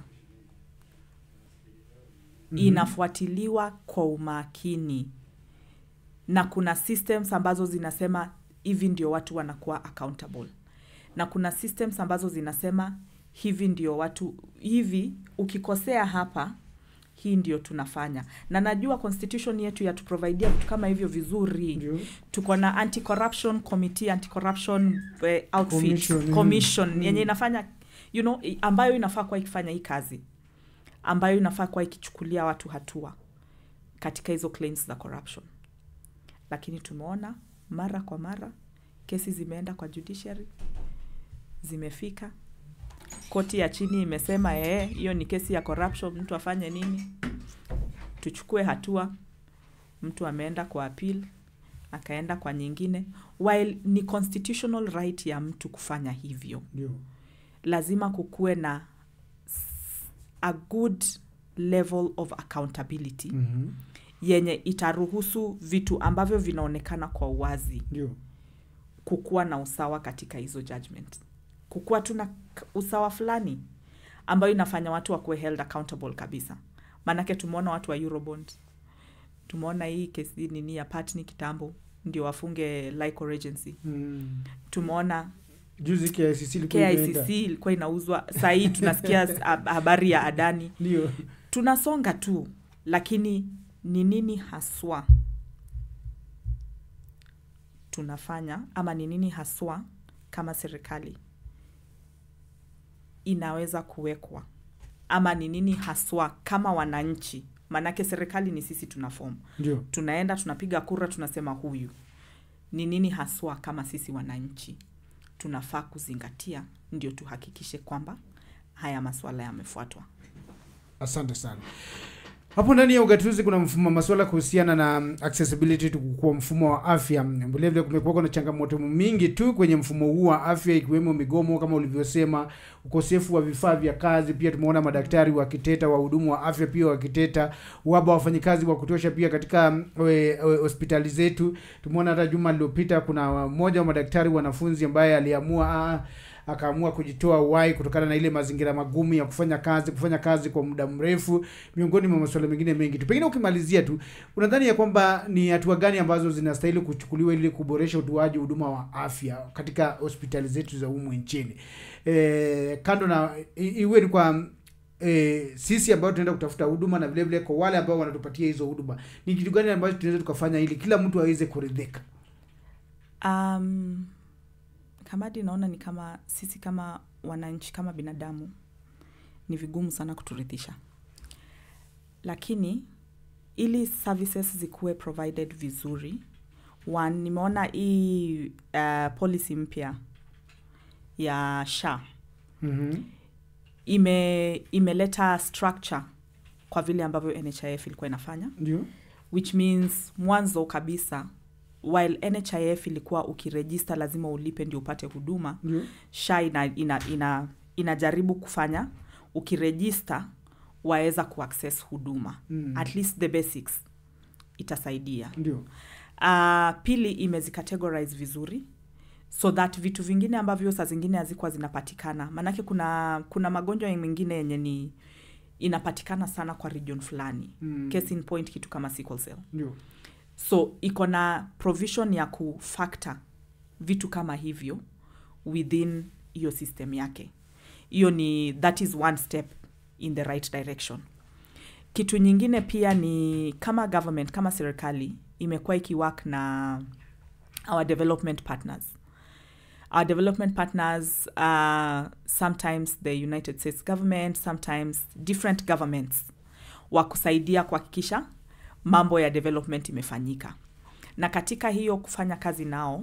mm-hmm. inafuatiliwa kwa umakini na kuna systems ambazo zinasema hivi ndio watu wanakuwa accountable na kuna systems ambazo zinasema hivi ndio watu hivi ukikosea hapa hii ndio tunafanya na najua constitution yetu yatuprovidia vitu kama hivyo vizuri Ndio. tuko na anti corruption committee anti corruption eh, outfit Commission, commission, mm. yenye inafanya you know i- ambayo inafaa kuwa ikifanya hii kazi ambayo inafaa kuwa ikichukulia watu hatua katika hizo claims za corruption lakini tumeona mara kwa mara kesi zimeenda kwa judiciary zimefika koti ya chini imesema ee hiyo ni kesi ya corruption mtu afanye nini tuchukue hatua mtu ameenda kwa appeal akaenda kwa nyingine while ni constitutional right ya mtu kufanya hivyo ndio lazima kukuwe na s- a good level of accountability Mhm. yenye itaruhusu vitu ambavyo vinaonekana kwa uwazi ndio kukuwa na usawa katika hizo judgment kukuwa tu na k- usawa fulani ambayo inafanya watu wakuwe held accountable kabisa maanake tumeona watu wa eurobond tumeona hii kesi nini ya patni kitambo ndio wafunge Lyco Regency Mm. tumeona juzi KICC ilikuwa imeenda. KICC ilikuwa inauzwa sahii tunasikia s- hab- habari ya adani ndio tunasonga tu lakini ni nini haswa tunafanya ama ni nini haswa kama serikali inaweza kuwekwa ama ni nini haswa kama wananchi maanake serikali ni sisi tuna fomu ndio tunaenda tunapiga kura tunasema huyu ni nini haswa kama sisi wananchi tunafaa kuzingatia ndio tuhakikishe kwamba haya maswala yamefuatwa asante sana hapo ndani ya ugatuzi kuna mfumo masuala kuhusiana na mm, accessibility to- kwa mfumo wa afya vilevile kumekuwa na changamoto mingi tu kwenye mfumo huu wa afya ikiwemo migomo kama ulivyosema ukosefu wa vifaa vya kazi pia tumeona madaktari wakiteta wahudumu wa afya pia wakiteta uhaba wa wafanyikazi wa kutosha pia katika mm, we- we- hospitali zetu tumeona hata juma lililopita kuna mmoja wa madaktari wanafunzi ambaye aliamua ah, akaamua kujitoa uhai kutokana na ile mazingira magumu ya kufanya kazi kufanya kazi kwa muda mrefu miongoni mwa masuala mengine mengi tu pengine ukimalizia tu unadhani ya kwamba ni hatua gani ambazo zinastahili kuchukuliwa ili kuboresha utoaji huduma wa afya katika hospitali zetu za humu nchini e, kando na i- iwe ni kwa e, sisi ambao tunaenda kutafuta huduma na vile vile kwa wale ambao wanatupatia hizo huduma ni kitu gani ambacho tunaweza tukafanya ili kila mtu aweze kuridhika um, kamadi naona ni kama sisi kama wananchi kama binadamu ni vigumu sana kuturidhisha lakini ili services zikuwe provided vizuri one nimeona hii uh, policy mpya ya sha mm-hmm. ime imeleta structure kwa vile ambavyo nhif ilikuwa inafanya ndio which means mwanzo kabisa while nhif ilikuwa ukirejista lazima ulipe ndio upate huduma ndio sha ina, ina, ina, inajaribu kufanya ukirejista waweza kuaccess huduma Mm. at least the basics itasaidia ndio uh, pili imezicategorize vizuri so that vitu vingine ambavyo saa zingine hazikuwa zinapatikana maanake kuna kuna magonjwa mengine yenye ni inapatikana sana kwa region fulani Mm. case in point kitu kama sickle cell ndio so iko na provision ya kufactor vitu kama hivyo within hiyo system yake hiyo ni that is one step in the right direction kitu nyingine pia ni kama government kama serikali imekuwa ikiwork na our development partners our development partners uh, sometimes the united states government sometimes different governments wa kusaidia kuhakikisha mambo ya development imefanyika na katika hiyo kufanya kazi nao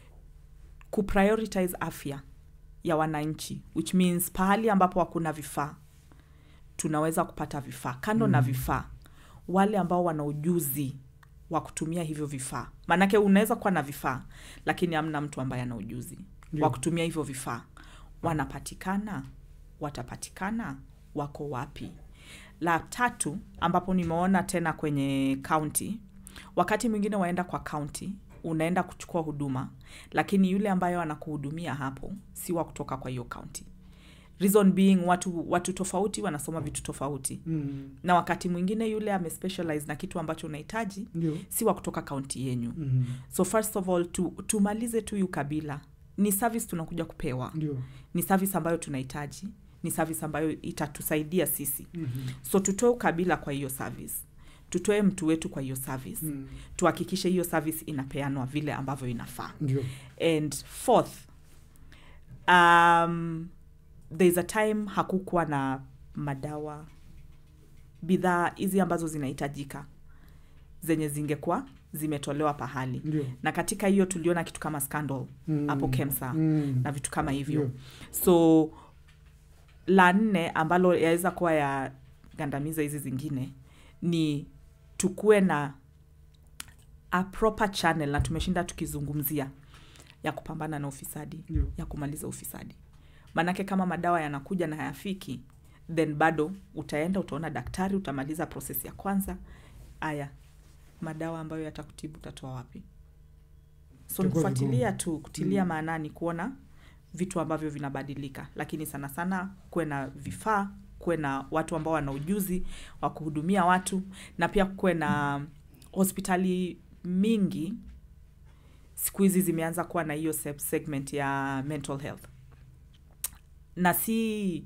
kuprioritize afya ya wananchi which means pahali ambapo hakuna vifaa tunaweza kupata vifaa kando mm. na vifaa wale ambao wana ujuzi wa kutumia hivyo vifaa maanake unaweza kuwa na vifaa lakini hamna mtu ambaye ana ujuzi Ndio. wa kutumia hivyo vifaa wanapatikana watapatikana wako wapi la tatu ambapo nimeona tena kwenye kaunti wakati mwingine waenda kwa kaunti unaenda kuchukua huduma lakini yule ambayo anakuhudumia hapo si wa kutoka kwa hiyo kaunti reason being watu watu tofauti wanasoma vitu tofauti mm. na wakati mwingine yule amespecialize na kitu ambacho unahitaji ndio si wa kutoka kaunti yenyu mm. so first of all tu, tumalize tu yu kabila ni service tunakuja kupewa ndio ni service ambayo tunahitaji ni service ambayo itatusaidia sisi mm-hmm. so tutoe ukabila kwa hiyo service tutoe mtu wetu kwa hiyo service mm. tuhakikishe hiyo service inapeanwa vile ambavyo inafaa ndio and fourth um, there's a time hakukuwa na madawa bidhaa hizi ambazo zinahitajika zenye zingekuwa zimetolewa pahali Ndio. na katika hiyo tuliona kitu kama scandal Mm. hapo kemsa Mm. na vitu kama hivyo Ndio. so la nne ambalo yaweza kuwa ya gandamiza hizi zingine ni tukuwe na a proper channel na tumeshinda tukizungumzia ya kupambana na ufisadi Ndio. ya kumaliza ufisadi maanake kama madawa yanakuja na hayafiki then bado utaenda utaona daktari utamaliza proses ya kwanza aya madawa ambayo yatakutibu utatoa wapi so Itakuwa nikufuatilia tu kutilia maanani kuona vitu ambavyo vinabadilika lakini sana sana kuwe na vifaa kuwe na watu ambao wana ujuzi wa kuhudumia watu na pia kuwe na hospitali mingi siku hizi zimeanza kuwa na hiyo sub- segment ya mental health na si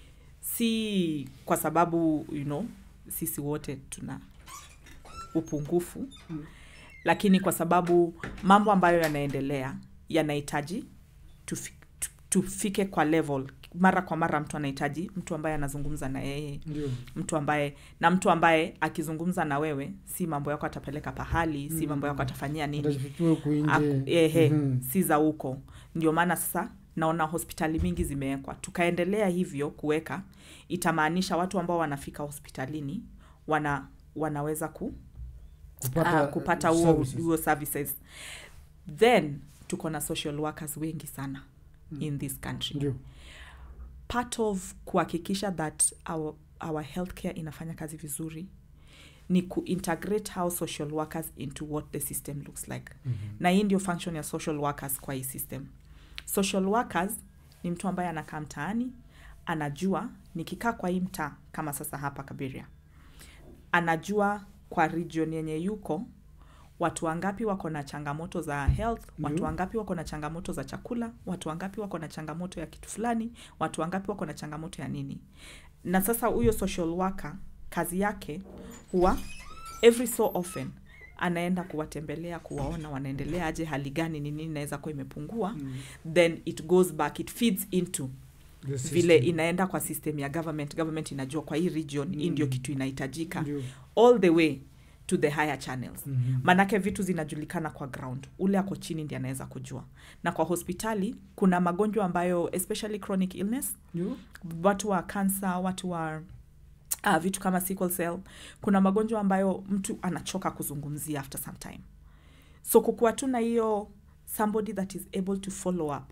si kwa sababu you know sisi wote tuna upungufu mm. lakini kwa sababu mambo ambayo yanaendelea yanahitaji tufi, tu- tufike kwa level mara kwa mara mtu anahitaji mtu ambaye anazungumza na yeye Ndio. mtu ambaye na mtu ambaye akizungumza na wewe si mambo yako atapeleka pahali si mambo yako atafanyia nini Atajifichua huku nje. Aku- ehe, Mhm. si za huko ndio maana sasa naona hospitali mingi zimewekwa tukaendelea hivyo kuweka itamaanisha watu ambao wanafika hospitalini wana wanaweza ku, Kupata, ah, kupata uh, huo services. huo services then tuko na social workers wengi sana in this country Ndio. part of kuhakikisha that our, our healthcare inafanya kazi vizuri ni kuintegrate how social workers into what the system looks like mm-hmm. na hii ndio function ya social workers kwa hii system social workers ni mtu ambaye anakaa mtaani anajua nikikaa kwa hii mtaa kama sasa hapa kabiria anajua kwa region yenye yuko watu wangapi wako na changamoto za health watu Ndio. wangapi wako na changamoto za chakula watu wangapi wako na changamoto ya kitu fulani watu wangapi wako na changamoto ya nini na sasa huyo social worker kazi yake huwa every so often anaenda kuwatembelea kuwaona wanaendelea aje hali gani ni nini inaweza kuwa imepungua mm. then it goes back it feeds into The system. vile inaenda kwa system ya government government inajua kwa hii region mm. hii ndio kitu inahitajika Ndio. all the way to the higher channels Mhm. manake vitu zinajulikana kwa ground ule ako chini ndi anaweza kujua na kwa hospitali kuna magonjwa ambayo especially chronic illness Ndio. watu wa cancer watu wa uh, vitu kama sickle cell kuna magonjwa ambayo mtu anachoka kuzungumzia after some time so kukuwa tu na hiyo somebody that is able to follow up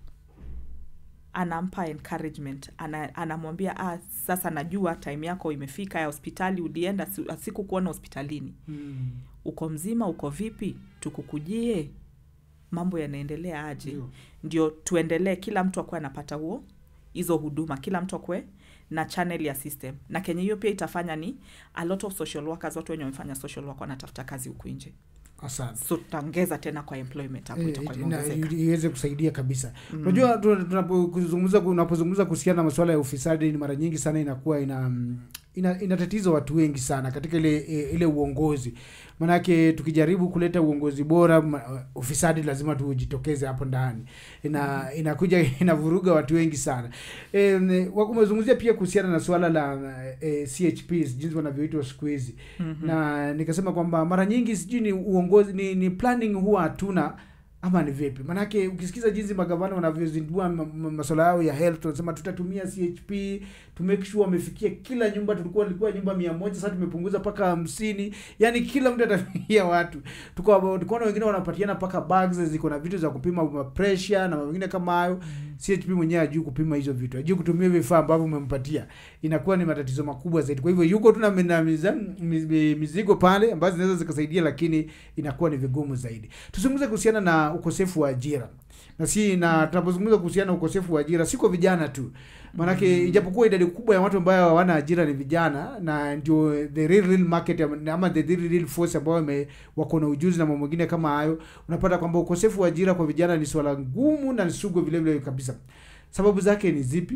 anampa encouragement ana, anamwambia ah, sasa najua time yako imefika ya hospitali ulienda si- sikukuona hospitalini Mm. uko mzima uko vipi tukukujie mambo yanaendelea aje Ndio. ndio tuendelee kila mtu akuwe anapata huo hizo huduma kila mtu akuwe na channel ya system na kenye hiyo pia itafanya ni a lot of social workers watu wenye wamefanya social work wanatafuta kazi huku nje Asante. so tutaongeza tena kwa employment hapo itakuwa Eh, na- imeongezeka iweze kusaidia kabisa unajua tu- tunapozungumza unapozungumza kuhusiana na masuala ya ufisadi ni mara nyingi sana inakuwa ina mm, ina, inatatiza watu wengi sana katika ile e, ile uongozi manake tukijaribu kuleta uongozi bora ma, ufisadi lazima tujitokeze hapo ndani ina inakuja inavuruga watu wengi sana e, umezungumzia pia kuhusiana na suala la e, chps jinsi wanavyoitwa siku hizi mm-hmm. na nikasema kwamba mara nyingi sijui ni uongozi ni, ni planning huwa hatuna ama ni vipi manake ukisikiza jinsi magavana wanavyozindua ma- ma- masuala yao ya health wanasema tutatumia chp to make sure wamefikia kila nyumba tulikuwa ilikuwa nyumba mia moja sasa tumepunguza mpaka hamsini yani kila mtu atafikia watu Tukawa- tukaona wengine wanapatiana mpaka bags ziko na vitu za kupima ma- pressure na mambo mengine kama hayo chp mwenyewe ajui kupima hizo vitu ajui kutumia vifaa ambavyo umempatia inakuwa ni matatizo makubwa zaidi kwa hivyo yuko tu na mi- na miza- mi- mizigo pale ambazo zinaweza zikasaidia lakini inakuwa ni vigumu zaidi tuzungumze kuhusiana na ukosefu wa ajira na si na tunapozungumza kuhusiana na ukosefu wa ajira siko vijana tu maanake ijapokuwa idadi kubwa ya watu ambayo hawana ajira ni vijana na ndio the real, real market ama- ama the real, real force ambao wame- wako na ujuzi na mambo mengine kama hayo unapata kwamba ukosefu wa ajira kwa vijana ni swala ngumu na ni sugu vile vile kabisa sababu zake ni zipi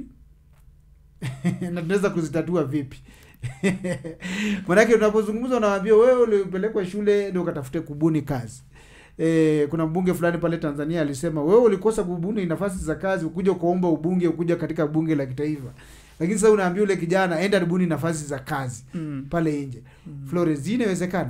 na tunaweza kuzitatua vipi manake unapozungumza unawaambia wewe ulipelekwa shule ndio ukatafute kubuni kazi eh, kuna mbunge fulani pale tanzania alisema wewe ulikosa kubuni nafasi za kazi ukuja ukaomba ubunge ukuja katika bunge la kitaifa lakini sasa unaambia ule kijana enda ribuni nafasi za kazi mm. pale nje flores hii inawezekana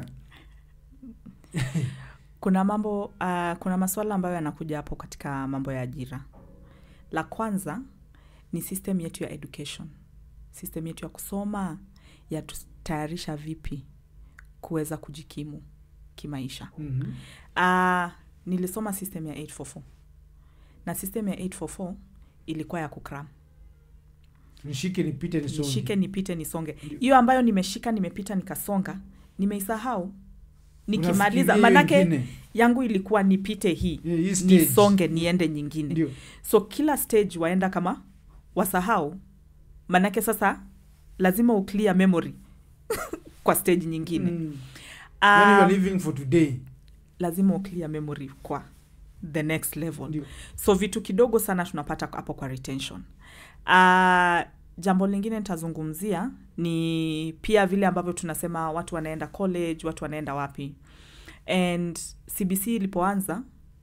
kuna mambo uh, kuna masuala ambayo yanakuja hapo katika mambo ya ajira la kwanza ni system yetu ya education system yetu ya kusoma yatutayarisha vipi kuweza kujikimu kimaisha mm-hmm. uh, nilisoma system ya 844 na system ya 844 ilikuwa ya kukram nishike nipite nisonge nishike nipite nisonge hiyo ambayo nimeshika nimepita nikasonga nimeisahau nikimaliza Unafikiria manake ingine. yangu ilikuwa nipite hii Yeah, hii stage. nisonge niende nyingine ndio so kila stage waenda kama wasahau manake sasa lazima uclear memory kwa stage nyingine mm. yani you um, are living for today lazima uclear memory kwa the next level ndio so vitu kidogo sana tunapata hapo kwa retention uh, jambo lingine nitazungumzia ni pia vile ambavyo tunasema watu wanaenda college watu wanaenda wapi and cbc ilipoanza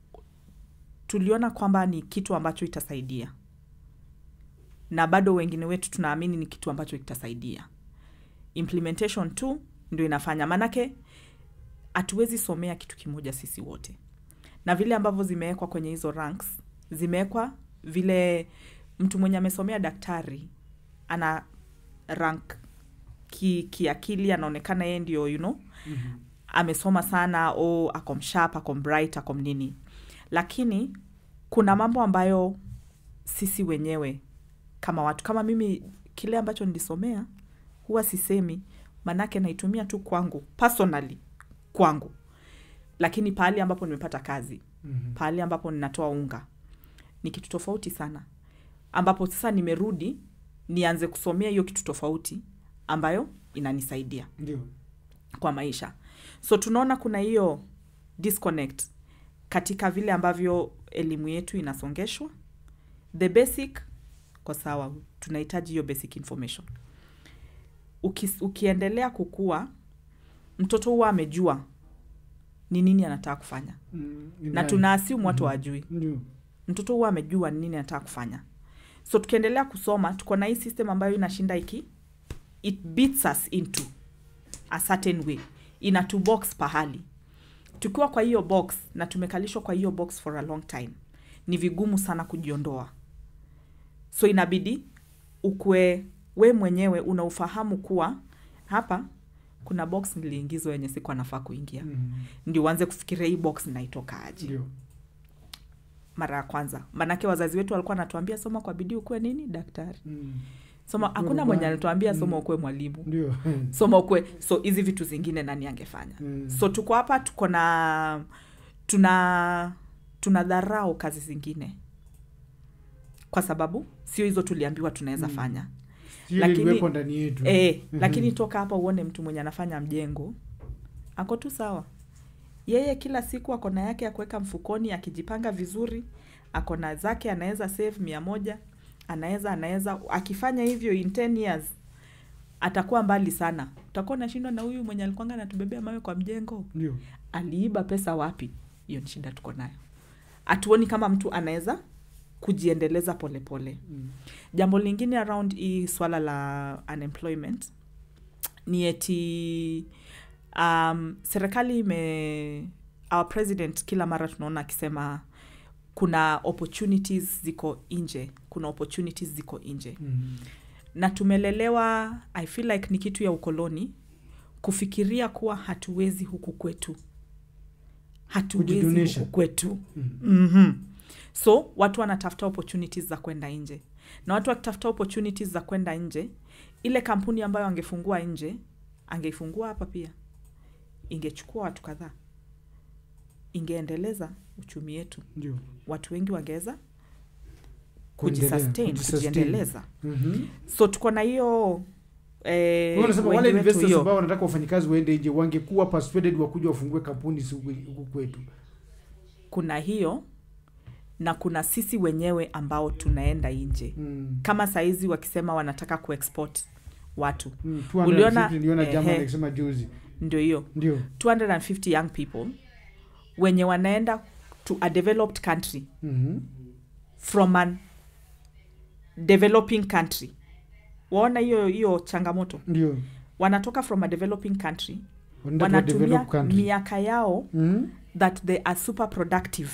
tuliona kwamba ni kitu ambacho itasaidia na bado wengine wetu tunaamini ni kitu ambacho kitasaidia implementation tu ndio inafanya maanake hatuwezi somea kitu kimoja sisi wote na vile ambavyo zimewekwa kwenye hizo ranks zimewekwa vile mtu mwenye amesomea daktari ana rank ki- kiakili anaonekana yeye ndio you know Mhm. amesoma sana o ako msharp ako bright ako nini lakini kuna mambo ambayo sisi wenyewe kama watu kama mimi kile ambacho nilisomea huwa sisemi manake naitumia tu kwangu personally kwangu lakini pahali ambapo nimepata kazi Mhm. pahali ambapo ninatoa unga ni kitu tofauti sana ambapo sasa nimerudi nianze kusomea hiyo kitu tofauti ambayo inanisaidia ndio kwa maisha so tunaona kuna hiyo disconnect katika vile ambavyo elimu yetu inasongeshwa the basic kwa sawa tunahitaji hiyo basic information Uki, ukiendelea kukua mtoto huwa amejua ni nini anataka kufanya Mm, na ina- tunaasimu watu Mhm. wajui ndio mtoto huwa amejua ni nini anataka kufanya so tukiendelea kusoma tuko na hii system ambayo inashinda iki it beats us into a certain way inatubox pahali tukiwa kwa hiyo box na tumekalishwa kwa hiyo box for a long time ni vigumu sana kujiondoa so inabidi ukwe we mwenyewe una ufahamu kuwa hapa kuna box niliingizwa yenye siku anafaa kuingia Mhm. ndio uanze kufikiria hii box naitoka aje ndio mara ya kwanza manake wazazi wetu walikuwa wanatuambia soma kwa bidii ukuwe nini daktari Mm. soma Ukuwe hakuna rubani. mwenye alituambia soma Mm. ukuwe mwalimu ndio soma ukuwe so hizi vitu zingine nani angefanya Mm. so tuko hapa tuko na tuna tuna dharau kazi zingine kwa sababu sio hizo tuliambiwa tunaweza Mm. fanya Sio Lakini- iliwepo ndani yetu e, Mhm. lakini toka hapa uone mtu mwenye anafanya mjengo ako tu sawa yeye kila siku ako na yake ya kuweka mfukoni akijipanga vizuri ako na zake anaweza save mia moja anaweza anaweza akifanya hivyo in 10 years atakuwa mbali sana utakuwa unashindwa na huyu mwenye alikwanga anatubebea mawe kwa mjengo ndio aliiba pesa wapi hiyo ni shida tuko nayo hatuoni kama mtu anaweza kujiendeleza polepole Mm. jambo lingine around hii swala la unemployment ni eti um, serikali ime our president kila mara tunaona akisema kuna opportunities ziko nje kuna opportunities ziko nje Mhm. na tumelelewa i feel like ni kitu ya ukoloni kufikiria kuwa hatuwezi huku kwetu hatuwezi Kujidunisha. huku kwetu Mhm. mm-hmm. so watu wanatafuta opportunities za kwenda nje na watu wakitafuta opportunities za kwenda nje ile kampuni ambayo angefungua nje angeifungua hapa pia ingechukua watu kadhaa ingeendeleza uchumi yetu ndio watu wengi wangeweza Kuendelea, kujisustain kujisustain. kujiendeleza Mhm. so tuko na hiyo eh, Wewe unasema wengi wale wetu investors hiyo. ambao wanataka wafanyikazi waende nje wangekuwa persuaded wakuja wafungue kampuni si huku huku kwetu kuna hiyo na kuna sisi wenyewe ambao tunaenda nje Mm. kama saizi wakisema wanataka kuexport watu Mm, Uliona- 250 niliona ehe. German akisema juzi ndio hiyo ndio 250 young people wenye wanaenda to a developed country Mhm. from an developing country waona hiyo hiyo changamoto ndio wanatoka from a developing country Wanaenda kwa wanatumia developed country. miaka yao Mhm. that they are super productive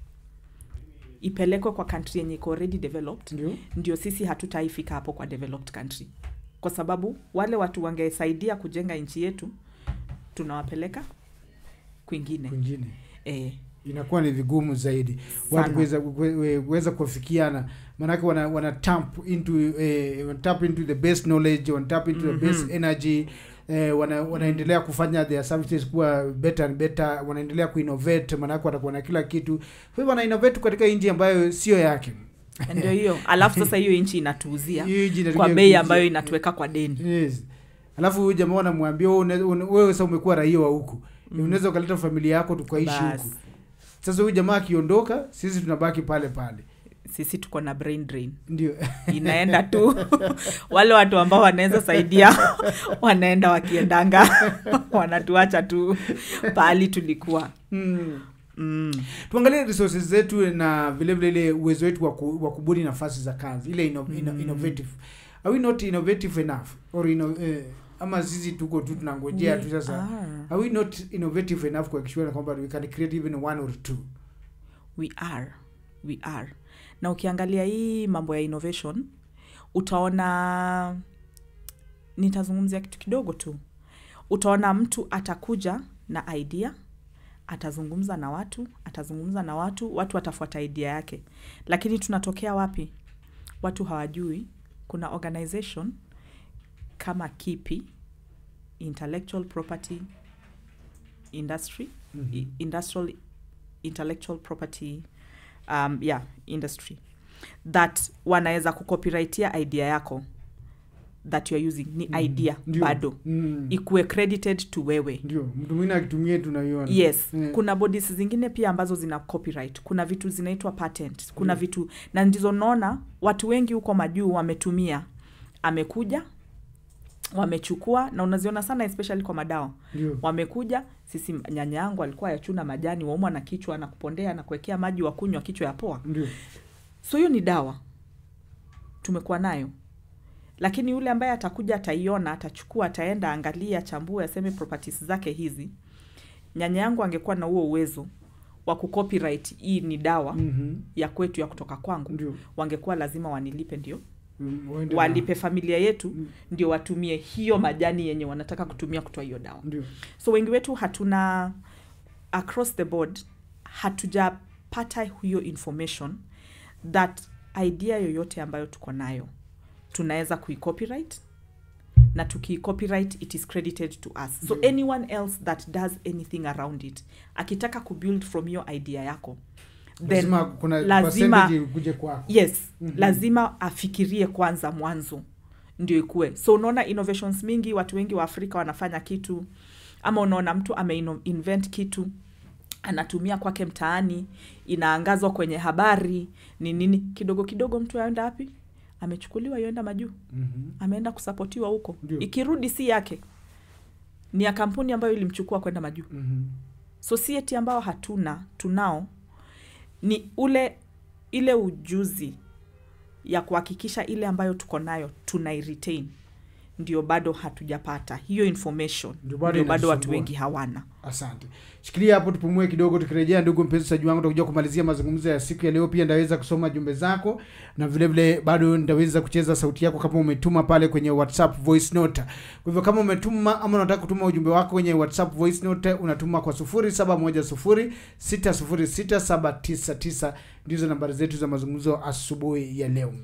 ipelekwe kwa country yenye iko already developed ndio ndio sisi hatutaifika hapo kwa developed country kwa sababu wale watu wangesaidia kujenga nchi yetu tunawapeleka kwingine kwingine eh, inakuwa ni vigumu zaidi watu Sana. kuweza kue- kuweza kuafikiana maanake wana, wana tap into eh, wana tap into the best knowledge wana tap into the best energy eh, wana, wanaendelea kufanya their services kuwa better and better wanaendelea kuinnovate maanake watakuwa na kila kitu kwa hivyo wana innovate katika nchi ambayo sio yake ndio hiyo alafu sasa hiyo nchi inatuuzia Hiyo nchi inatumia kwa bei kuuzia. ambayo inatuweka kwa deni yes. alafu huyu jamaa wanamwambia "Wewe une- une- wewe sasa umekuwa raia wa huku unaweza ukaleta familia yako tukaishi Bas. huku sasa huyu jamaa akiondoka sisi tunabaki pale pale sisi tuko na brain drain ndio inaenda tu wale watu ambao wanaweza saidia wanaenda wakiendanga wanatuacha tu pahali tulikuwa mm. mm. tuangalie resources zetu na vile vile ile uwezo wetu wa ku- wa kubuni nafasi za kazi ile inno, inno, innovative are we not innovative enough or inno, eh, ama sisi tuko tu tunangojea tu sasa are. are we not innovative enough kuhakikisha kwamba we can create even one or two we are we are na ukiangalia hii mambo ya innovation utaona nitazungumzia kitu kidogo tu utaona mtu atakuja na idea atazungumza na watu atazungumza na watu watu watafuata idea yake lakini tunatokea wapi watu hawajui kuna organization kama kipi intellectual property industry i- industrial intellectual property um, yeah industry that wanaweza kucopyrightia idea yako that youare using ni idea Ndio. bado mm. ikuwe credited to wewe ndio mtu mwingine akitumia tunaiona yes Mm. kuna bodies zingine pia ambazo zina copyright kuna vitu zinaitwa patent kuna vitu na ndizo naona watu wengi huko majuu wametumia amekuja wamechukua na unaziona sana especially kwa madawa ndio wamekuja sisi nyanya yangu alikuwa yachuna majani waumwa na kichwa na kupondea na kuwekea maji wa kunywa kichwa ya poa ndio so hiyo ni dawa tumekuwa nayo lakini yule ambaye atakuja ataiona atachukua ataenda angalia chambue aseme properties zake hizi nyanya yangu angekuwa na huo uwezo wa kucopyright hii ni dawa Mhm. ya kwetu ya kutoka kwangu ndio wangekuwa lazima wanilipe ndio Mm, waende na- walipe familia yetu ndio watumie hiyo majani yenye wanataka kutumia kutoa hiyo dawa ndio so wengi wetu hatuna across the board hatujapata hiyo information that idea yoyote ambayo tuko nayo tunaweza kuicopyright na tukiicopyright it is credited to us so anyone else that does anything around it akitaka kubuild from your idea yako then lazima kuna lazima percentage ikuje kwako yes mm-hmm. lazima afikirie kwanza mwanzo ndio ikue so unaona innovations mingi watu wengi wa afrika wanafanya kitu ama unaona mtu ameinvent kitu anatumia kwake mtaani inaangazwa kwenye habari ni nini kidogo kidogo mtu aenda wapi amechukuliwa yoenda majuu Mhm. ameenda kusapotiwa huko Ndio. ikirudi si yake ni ya kampuni ambayo ilimchukua kwenda majuu Mhm. society ambao hatuna tunao ni ule ile ujuzi ya kuhakikisha ile ambayo tuko nayo tunairetain ndio bado hatujapata hiyo information Ndio bado ndio bado watu inasumbua. wengi hawana asante shikilia hapo tupumue kidogo tukirejea ndugu mpenzi wangu tutakuja kumalizia mazungumzo ya siku ya leo pia ndaweza kusoma jumbe zako na vile vile bado ndaweza kucheza sauti yako kama umetuma pale kwenye whatsapp voice note kwa hivyo kama umetuma ama unataka kutuma ujumbe wako kwenye whatsapp voice note unatuma kwa 0710606799 ndizo nambari zetu za mazungumzo asubuhi ya leo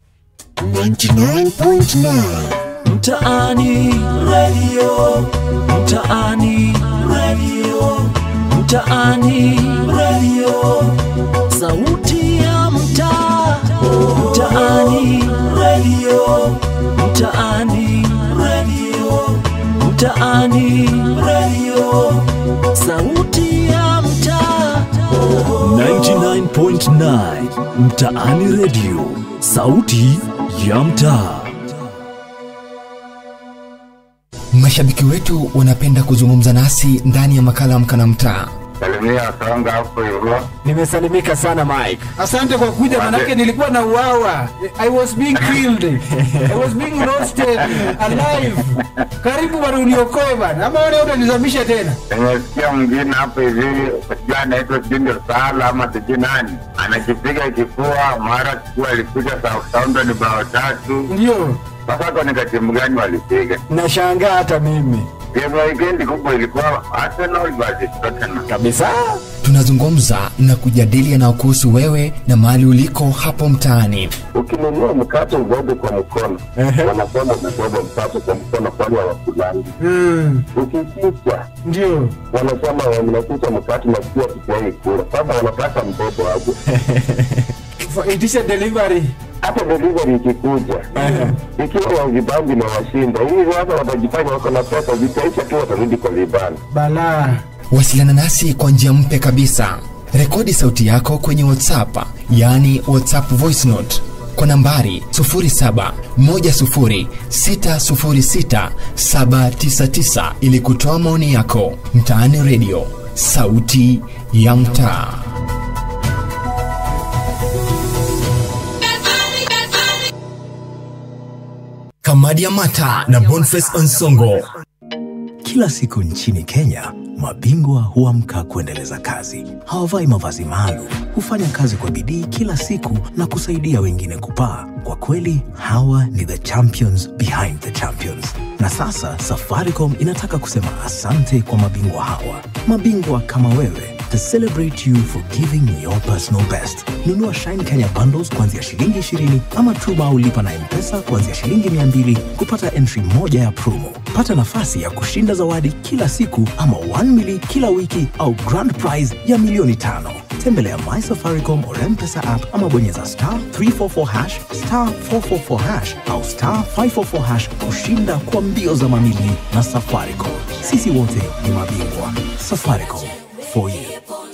99.9 mtaani radio mtaani radio mtaani radio sauti ya mtaa mtaani radio mtaani radio mtaani radio sauti ya mtaa 99.9 mtaani radio sauti ya mtaa Mashabiki wetu wanapenda kuzungumza nasi ndani ya makala Amka na Mtaa. salimia Songa hapo hivyo. Nimesalimika sana Mike. asante kwa kuja manake nilikuwa na uawa i was being killed i was being roasted alive karibu bana uniokoe bana ama wale utanizamisha tena Nimesikia mwingine hapo hivi, sijui anaitwa sijui ndio Sala ama sijui nani, anakipiga kifua, mara sijui alipiga Southampton bao tatu. ndio Sasa kwa ni katimu gani walipiga? Nashangaa hata mimi Game ya weekend kubwa ilikuwa Arsenal versus Tottenham. kabisa. Tunazungumza na kujadili yanayokuhusu wewe na mahali uliko hapo mtaani. Ukinunua mkate ubebe kwa mkono, wanasema ubebe mkate kwa mkono, kwani hawakulangi. mm. Ukificha ndio wanasema mnaficha mkate na pia tukiai kula. Sasa wanataka mtoto hapo. Fa- itisha delivery hata delivery ikikuja ikiwa wajibangi na washinda hivi sasa watajifanya wako na pesa zitaisha tu watarudi kwa vibanda balaa Wasiliana nasi kwa njia mpya kabisa. Rekodi sauti yako kwenye WhatsApp, yaani WhatsApp voice note kwa nambari 0710606799 ili kutoa maoni yako. Mtaani Radio, sauti ya mtaa. Kamadi ya Mata na Boniface Onsongo. Kila siku nchini Kenya, mabingwa huamka kuendeleza kazi. Hawavai mavazi maalum, hufanya kazi kwa bidii kila siku na kusaidia wengine kupaa. Kwa kweli, hawa ni the champions behind the champions. Na sasa Safaricom inataka kusema asante kwa mabingwa hawa, mabingwa kama wewe to celebrate you for giving your personal best. Nunua Shine Kenya bundles kuanzia shilingi 20 ama Truba au lipa na M-Pesa kuanzia shilingi 200 kupata entry moja ya promo. Pata nafasi ya kushinda zawadi kila siku ama 1 mili kila wiki au grand prize ya milioni tano. Tembelea My Safaricom or M-Pesa app ama bonyeza star 344 hash star 444 hash au star 544 hash kushinda kwa mbio za mamili na Safaricom. Sisi wote ni mabingwa. Safaricom for you.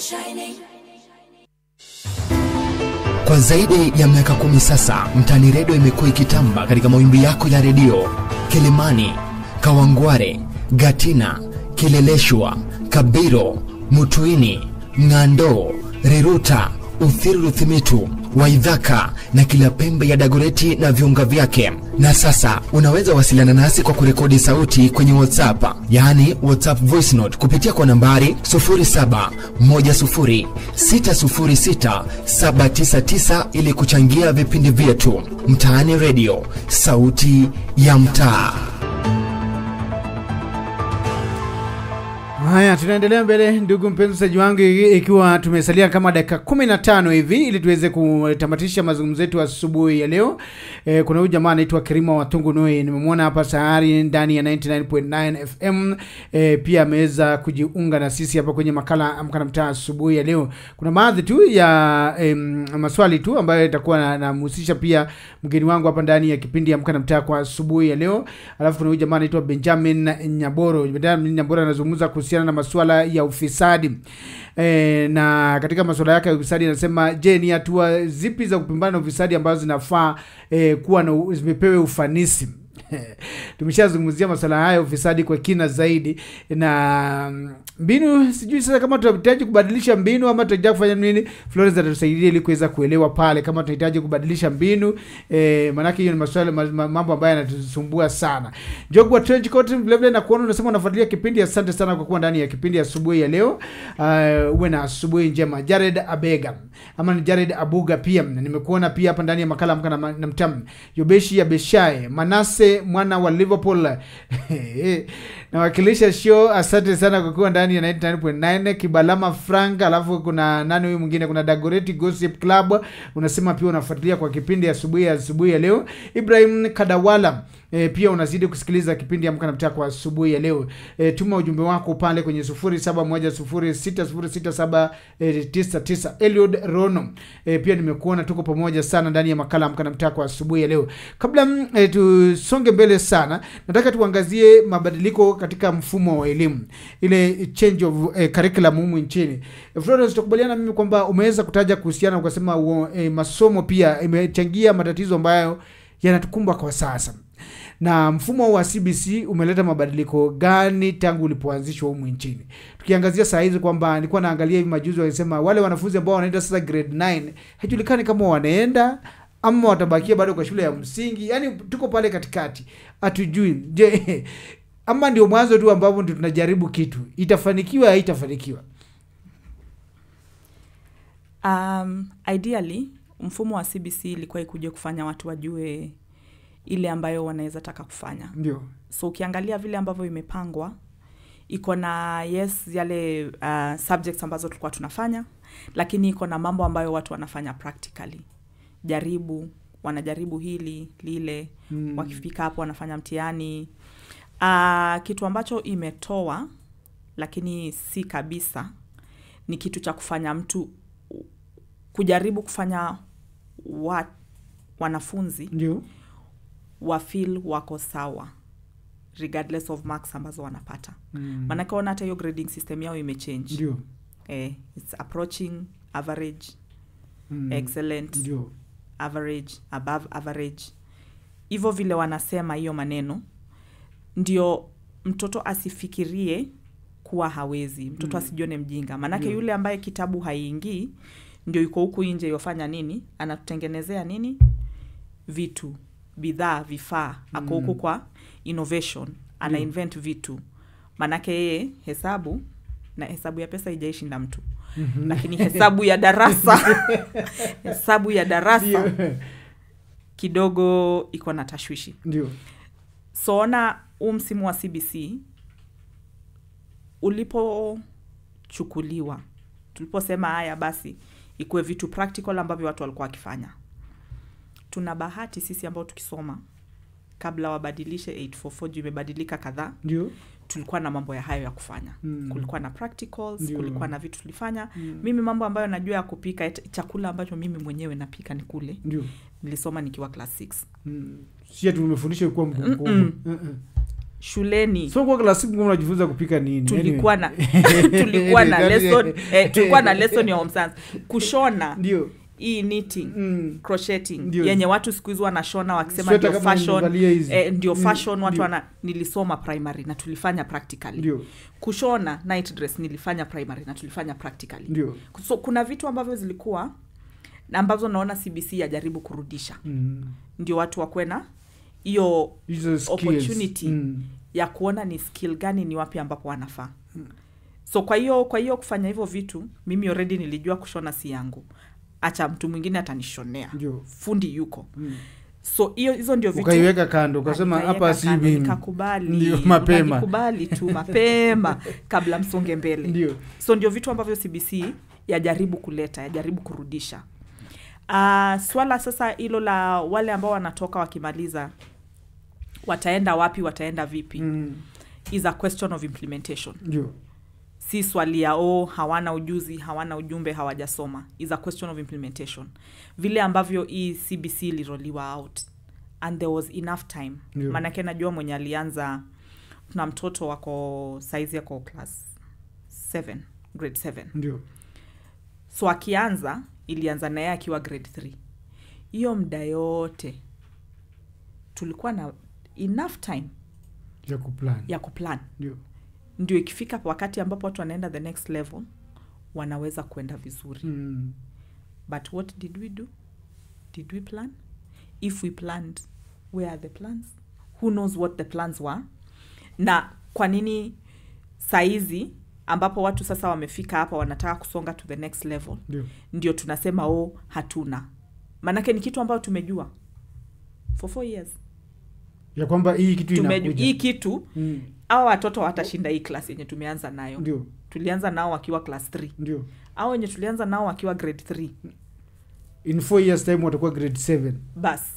Kwa zaidi ya miaka kumi sasa, Mtaani Redio imekuwa ikitamba katika mawimbi yako ya redio Kilimani, Kawangware, Gatina, Kileleshwa, Kabiro, Mutuini, Ng'ando, Riruta, Uthiru Ruthimitu, Waidhaka na kila pembe ya Dagoreti na viunga vyake. Na sasa unaweza wasiliana nasi kwa kurekodi sauti kwenye WhatsApp, yaani WhatsApp voice note kupitia kwa nambari 0710606799 ili kuchangia vipindi vyetu. Mtaani Radio, sauti ya mtaa. haya tunaendelea mbele ndugu mpenzi msaji wangu i- ikiwa tumesalia kama dakika 15 hivi ili tuweze kutamatisha mazungumzo yetu asubuhi ya leo e, kuna huyu jamaa anaitwa kirima watungu noi nimemwona hapa tayari ndani ya 99.9 fm e, pia ameweza kujiunga na sisi hapa kwenye makala amka na mtaa asubuhi ya leo kuna baadhi tu ya em, maswali tu ambayo itakuwa na- namhusisha pia mgeni wangu hapa ndani ya kipindi amka na mtaa kwa asubuhi ya leo alafu kuna huyu jamaa anaitwa benjamin nyaboro benjamin nyaboro anazungumza kuhusiana na masuala ya ufisadi e, na katika masuala yake ya ufisadi anasema je ni hatua zipi za kupambana na ufisadi ambazo zinafaa e, kuwa na u- zimepewe ufanisi tumeshazungumzia masuala haya ya ufisadi kwa kina zaidi na mm, mbinu sijui sasa kama tunahitaji kubadilisha mbinu ama tunahitaji kufanya nini florence atatusaidia ili kuweza kuelewa pale kama tunahitaji kubadilisha mbinu eh, maanake hiyo ni maswala ma- ma- mambo ambayo yanatusumbua sana jogwa trench coat vilevile na kuona unasema unafuatilia kipindi asante sana kwa kuwa ndani ya kipindi asubuhi ya leo uh, uwe na asubuhi njema jared abega ama ni jared abuga pia nimekuona pia hapa ndani ya makala amka na, ma- na mtam yobeshi ya beshae manase mwana wa liverpool nawakilisha show asante sana kwa kuwa ndani ya 99.9 kibalama frank alafu kuna nani huyu mwingine kuna dagoreti gossip club unasema pia unafuatilia kwa kipindi asubuhi ya asubuhi ya leo ibrahim kadawala E, pia unazidi kusikiliza kipindi amka na mtaa kwa asubuhi ya leo e, tuma ujumbe wako pale kwenye 0710606799 Eliud Rono e, pia nimekuona tuko pamoja sana ndani ya makala amka na mtaa kwa asubuhi ya leo kabla mm, e, tusonge mbele sana nataka tuangazie mabadiliko katika mfumo wa elimu ile change of eh, curriculum humu nchini e, Florence tutakubaliana mimi kwamba umeweza kutaja kuhusiana ukasema uo, e, masomo pia imechangia matatizo ambayo yanatukumba kwa sasa na mfumo huu wa cbc umeleta mabadiliko gani tangu ulipoanzishwa humu nchini tukiangazia saa hizi kwamba nilikuwa naangalia hivi majuzi walisema wale wanafunzi ambao wanaenda sasa grade 9 haijulikani kama wanaenda ama watabakia bado kwa shule ya msingi yaani tuko pale katikati hatujui je ama ndio mwanzo tu ambapo ndio tunajaribu kitu itafanikiwa haitafanikiwa um, ideally mfumo wa cbc ilikuwa ikuja kufanya watu wajue ile ambayo wanaweza taka kufanya ndio so ukiangalia vile ambavyo imepangwa iko na yes yale uh, subjects ambazo tulikuwa tunafanya lakini iko na mambo ambayo watu wanafanya practically jaribu wanajaribu hili lile mm. wakifika hapo wanafanya mtihani uh, kitu ambacho imetoa lakini si kabisa ni kitu cha kufanya mtu kujaribu kufanya wa, wanafunzi ndio wafil wako sawa regardless of marks ambazo wanapata Mm. maanake ona hata hiyo grading system yao imechange ndio eh, its approaching average Mm. excellent ndio average above average hivyo vile wanasema hiyo maneno ndio mtoto asifikirie kuwa hawezi mtoto Mm. asijione mjinga maanake Ndio. yule ambaye kitabu haiingii ndio yuko huku nje yofanya nini anatutengenezea nini vitu bidhaa vifaa ako huku Mm. kwa innovation ana Ndio. invent vitu maanake yeye hesabu na hesabu ya pesa ijaishinda mtu lakini hesabu ya darasa hesabu ya darasa ndio kidogo iko na tashwishi ndio so ona huu msimu wa cbc ulipochukuliwa tuliposema haya basi ikuwe vitu practical ambavyo watu walikuwa wakifanya tuna bahati sisi ambao tukisoma kabla wabadilishe 844 juu imebadilika kadhaa ndio tulikuwa na mambo ya hayo ya kufanya Mm. kulikuwa na practicals Ndio. kulikuwa na vitu tulifanya Mm. mimi mambo ambayo najua ya kupika et- chakula ambacho mimi mwenyewe napika ni kule ndio nilisoma nikiwa class 6 Mm. si ati tumefundisha kuwa mkubwa Mm-mm. Mm-mm. shuleni so kwa klasi mkuu unajifunza kupika nini tulikuwa na Anyway. tulikuwa na That is- lesson eh, tulikuwa na lesson ya home science kushona ndio hii knitting Mm. crocheting Ndio. yenye watu siku hizi wanashona wakisema Sweater ndio kama fashion nimevalia hizi. eh, ndio Mm, fashion watu ndio. wana nilisoma primary na tulifanya practically ndio kushona night dress nilifanya primary na tulifanya practically ndio so kuna vitu ambavyo zilikuwa na ambazo naona cbc yajaribu kurudisha Mm. ndio watu wakuwe na hiyo hizo skills. opportunity Mm. ya kuona ni skill gani ni wapi ambapo wanafaa so kwa hiyo kwa hiyo kufanya hivyo vitu mimi already nilijua kushona si yangu acha mtu mwingine atanishonea ndio fundi yuko Mm. so hiyo hizo ndio vitu ukaiweka kando ukasema Nikaiweka hapa si kando, mimi nikakubali Ndio, mapema. Nikakubali tu mapema kabla msonge mbele ndio so ndio vitu ambavyo cbc yajaribu kuleta yajaribu kurudisha uh, swala sasa hilo la wale ambao wanatoka wakimaliza wataenda wapi wataenda vipi Mm. is a question of implementation ndio si swali ya oh, hawana ujuzi hawana ujumbe hawajasoma is a question of implementation vile ambavyo hii cbc iliroliwa out and there was enough time Ndio. maanake najua mwenye alianza tuna mtoto wako saizi yako class 7 grade 7 ndio so akianza ilianza naye akiwa grade 3 hiyo mda yote tulikuwa na enough time ya kuplan ya kuplan ndio ndio ikifika wakati ambapo watu wanaenda the next level wanaweza kuenda vizuri Mm. but what did we do did we plan if we planned where are the plans who knows what the plans were na kwa nini saizi ambapo watu sasa wamefika hapa wanataka kusonga to the next level ndio ndio tunasema o hatuna maanake ni kitu ambayo tumejua for four years ya kwamba hii kitu Tumeju, inakuja hii kitu Mm. awa watoto watashinda hii class yenye tumeanza nayo ndio tulianza nao wakiwa class 3 ndio au wenye tulianza nao wakiwa grade 3 in four years time watakuwa grade seven bas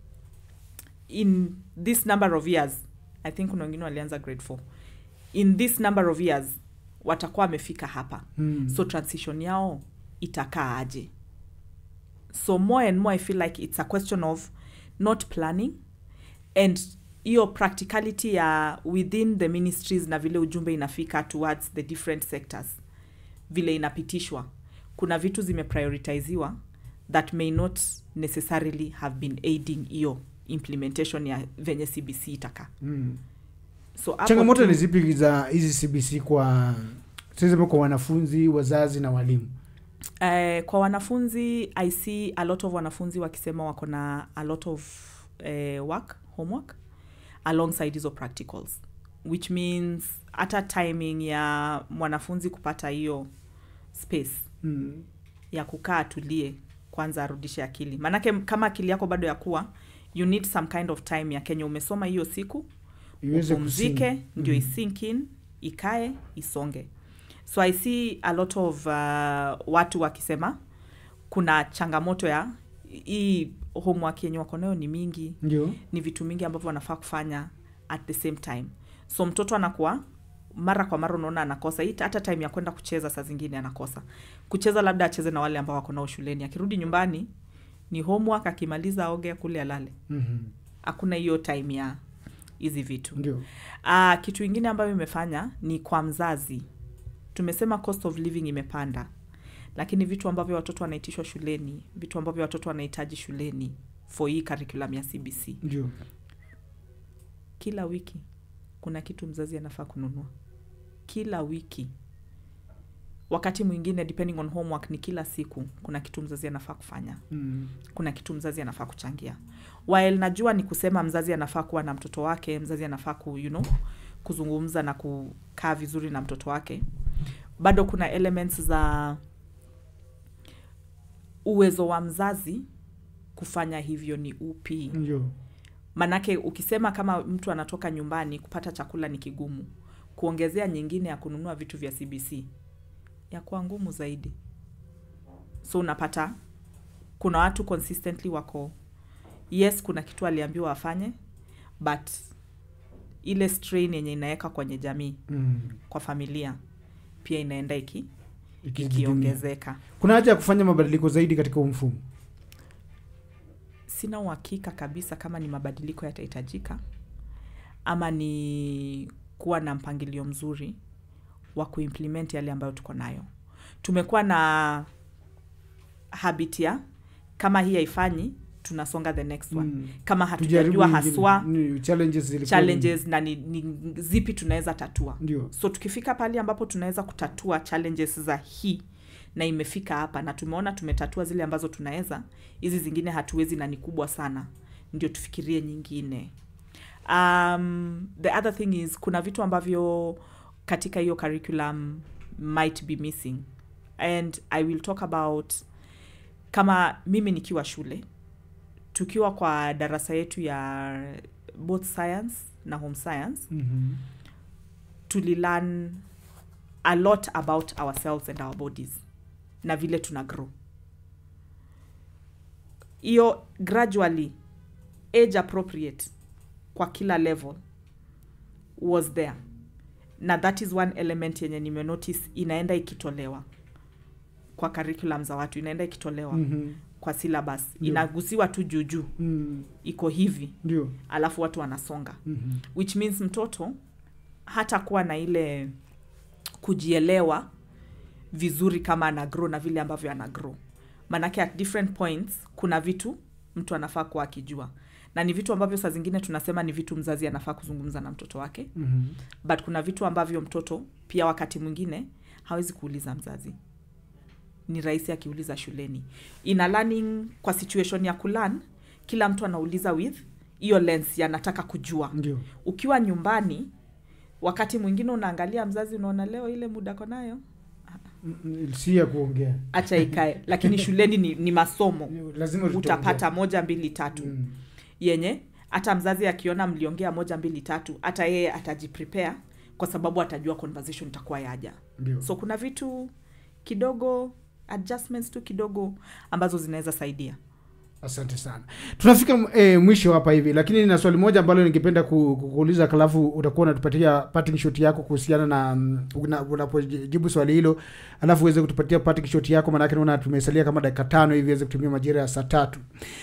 in this number of years i think kuna wengine walianza grade 4 in this number of years watakuwa wamefika hapa Mm. so transition yao itakaa aje so more and more i feel like it's a question of not planning and hiyo practicality ya within the ministries na vile ujumbe inafika towards the different sectors vile inapitishwa kuna vitu zimeprioritiziwa that may not necessarily have been aiding hiyo implementation ya venye cbc itakaa Mm. so hapo changamoto tu- ni zipi za hizi cbc kwa tuseme kwa wanafunzi wazazi na walimu Eh, kwa wanafunzi i see a lot of wanafunzi wakisema wako na a lot of eh, work homework alongside hizo practicals which means hata timing ya mwanafunzi kupata hiyo space mm. ya kukaa atulie kwanza arudishe akili maanake kama akili yako bado ya kuwa you need some kind of time ya kenya umesoma hiyo siku Iweze upumzike kusink. ndio Mhm. isink in ikae isonge so i see a lot of uh, watu wakisema kuna changamoto ya hii homework yenye wako nayo ni mingi ndio ni vitu mingi ambavyo wanafaa kufanya at the same time so mtoto anakuwa mara kwa mara unaona anakosa hii hata time ya kwenda kucheza saa zingine anakosa kucheza labda acheze na wale ambao wako nao shuleni akirudi nyumbani ni homework akimaliza aoge kule alale Mhm. hakuna hiyo time ya hizi vitu ndio uh, kitu ingine ambayo imefanya ni kwa mzazi tumesema cost of living imepanda lakini vitu ambavyo watoto wanaitishwa shuleni vitu ambavyo watoto wanahitaji shuleni for hii curriculum ya cbc ndio kila wiki kuna kitu mzazi anafaa kununua kila wiki wakati mwingine depending on homework ni kila siku kuna kitu mzazi anafaa kufanya mm. kuna kitu mzazi anafaa kuchangia while najua ni kusema mzazi anafaa kuwa na mtoto wake mzazi anafaa ku, you know, kuzungumza na kukaa vizuri na mtoto wake bado kuna elements za uwezo wa mzazi kufanya hivyo ni upi ndio manake ukisema kama mtu anatoka nyumbani kupata chakula ni kigumu kuongezea nyingine ya kununua vitu vya cbc yakuwa ngumu zaidi so unapata kuna watu consistently wako yes kuna kitu aliambiwa afanye but ile strain yenye inaweka kwenye jamii mm. kwa familia pia inaenda iki Ikizidimia. ikiongezeka kuna haja ya kufanya mabadiliko zaidi katika huu mfumo sina uhakika kabisa kama ni mabadiliko yatahitajika ama ni kuwa na mpangilio mzuri wa kuimplement yale ambayo tuko nayo tumekuwa na habit ya kama hii haifanyi tunasonga the next one Mm. kama Tujaribu hatujajua ingine. haswa Ni- challenges zilikuwa ni- challenges na ni, ni zipi tunaweza tatua ndio so tukifika pale ambapo tunaweza kutatua challenges za hii na imefika hapa na tumeona tumetatua zile ambazo tunaweza hizi zingine hatuwezi na ni kubwa sana ndio tufikirie nyingine um, the other thing is kuna vitu ambavyo katika hiyo curriculum might be missing and i will talk about kama mimi nikiwa shule tukiwa kwa darasa yetu ya both science na home science Mhm. tulilearn a lot about ourselves and our bodies na vile tuna grow hiyo gradually age appropriate kwa kila level was there na that is one element yenye nimenotice inaenda ikitolewa kwa curriculum za watu inaenda ikitolewa Mhm. kwa syllabus Ndio. inagusiwa tu juujuu Mm. iko hivi ndio alafu watu wanasonga Mhm. which means mtoto hata kuwa na ile kujielewa vizuri kama ana grow na vile ambavyo ana grow manake at different points kuna vitu mtu anafaa kuwa akijua na ni vitu ambavyo saa zingine tunasema ni vitu mzazi anafaa kuzungumza na mtoto wake Mhm. but kuna vitu ambavyo mtoto pia wakati mwingine hawezi kuuliza mzazi ni rahisi akiuliza shuleni ina learning kwa situation ya kulan kila mtu anauliza with hiyo lens yanataka kujua ndio ukiwa nyumbani wakati mwingine unaangalia mzazi unaona leo ile muda ko nayo Mm, si ya kuongea acha ikae lakini shuleni ni, ni masomo lazima tutaongea. utapata moja mbili tatu Mm. yenye hata mzazi akiona mliongea moja mbili tatu hata yeye atajiprepare kwa sababu atajua conversation itakuwa yaja ndio so kuna vitu kidogo adjustments tu kidogo ambazo zinaweza saidia asante sana tunafika e, mwisho hapa hivi lakini na swali moja ambalo ningependa ku- ku- kuuliza kalafu utakuwa unatupatia parting shot yako kuhusiana na mm, una- unapojibu swali hilo alafu uweze kutupatia parting shot yako maanake naona tumesalia kama dakika tano hivi iweze kutumia majira ya saa tatu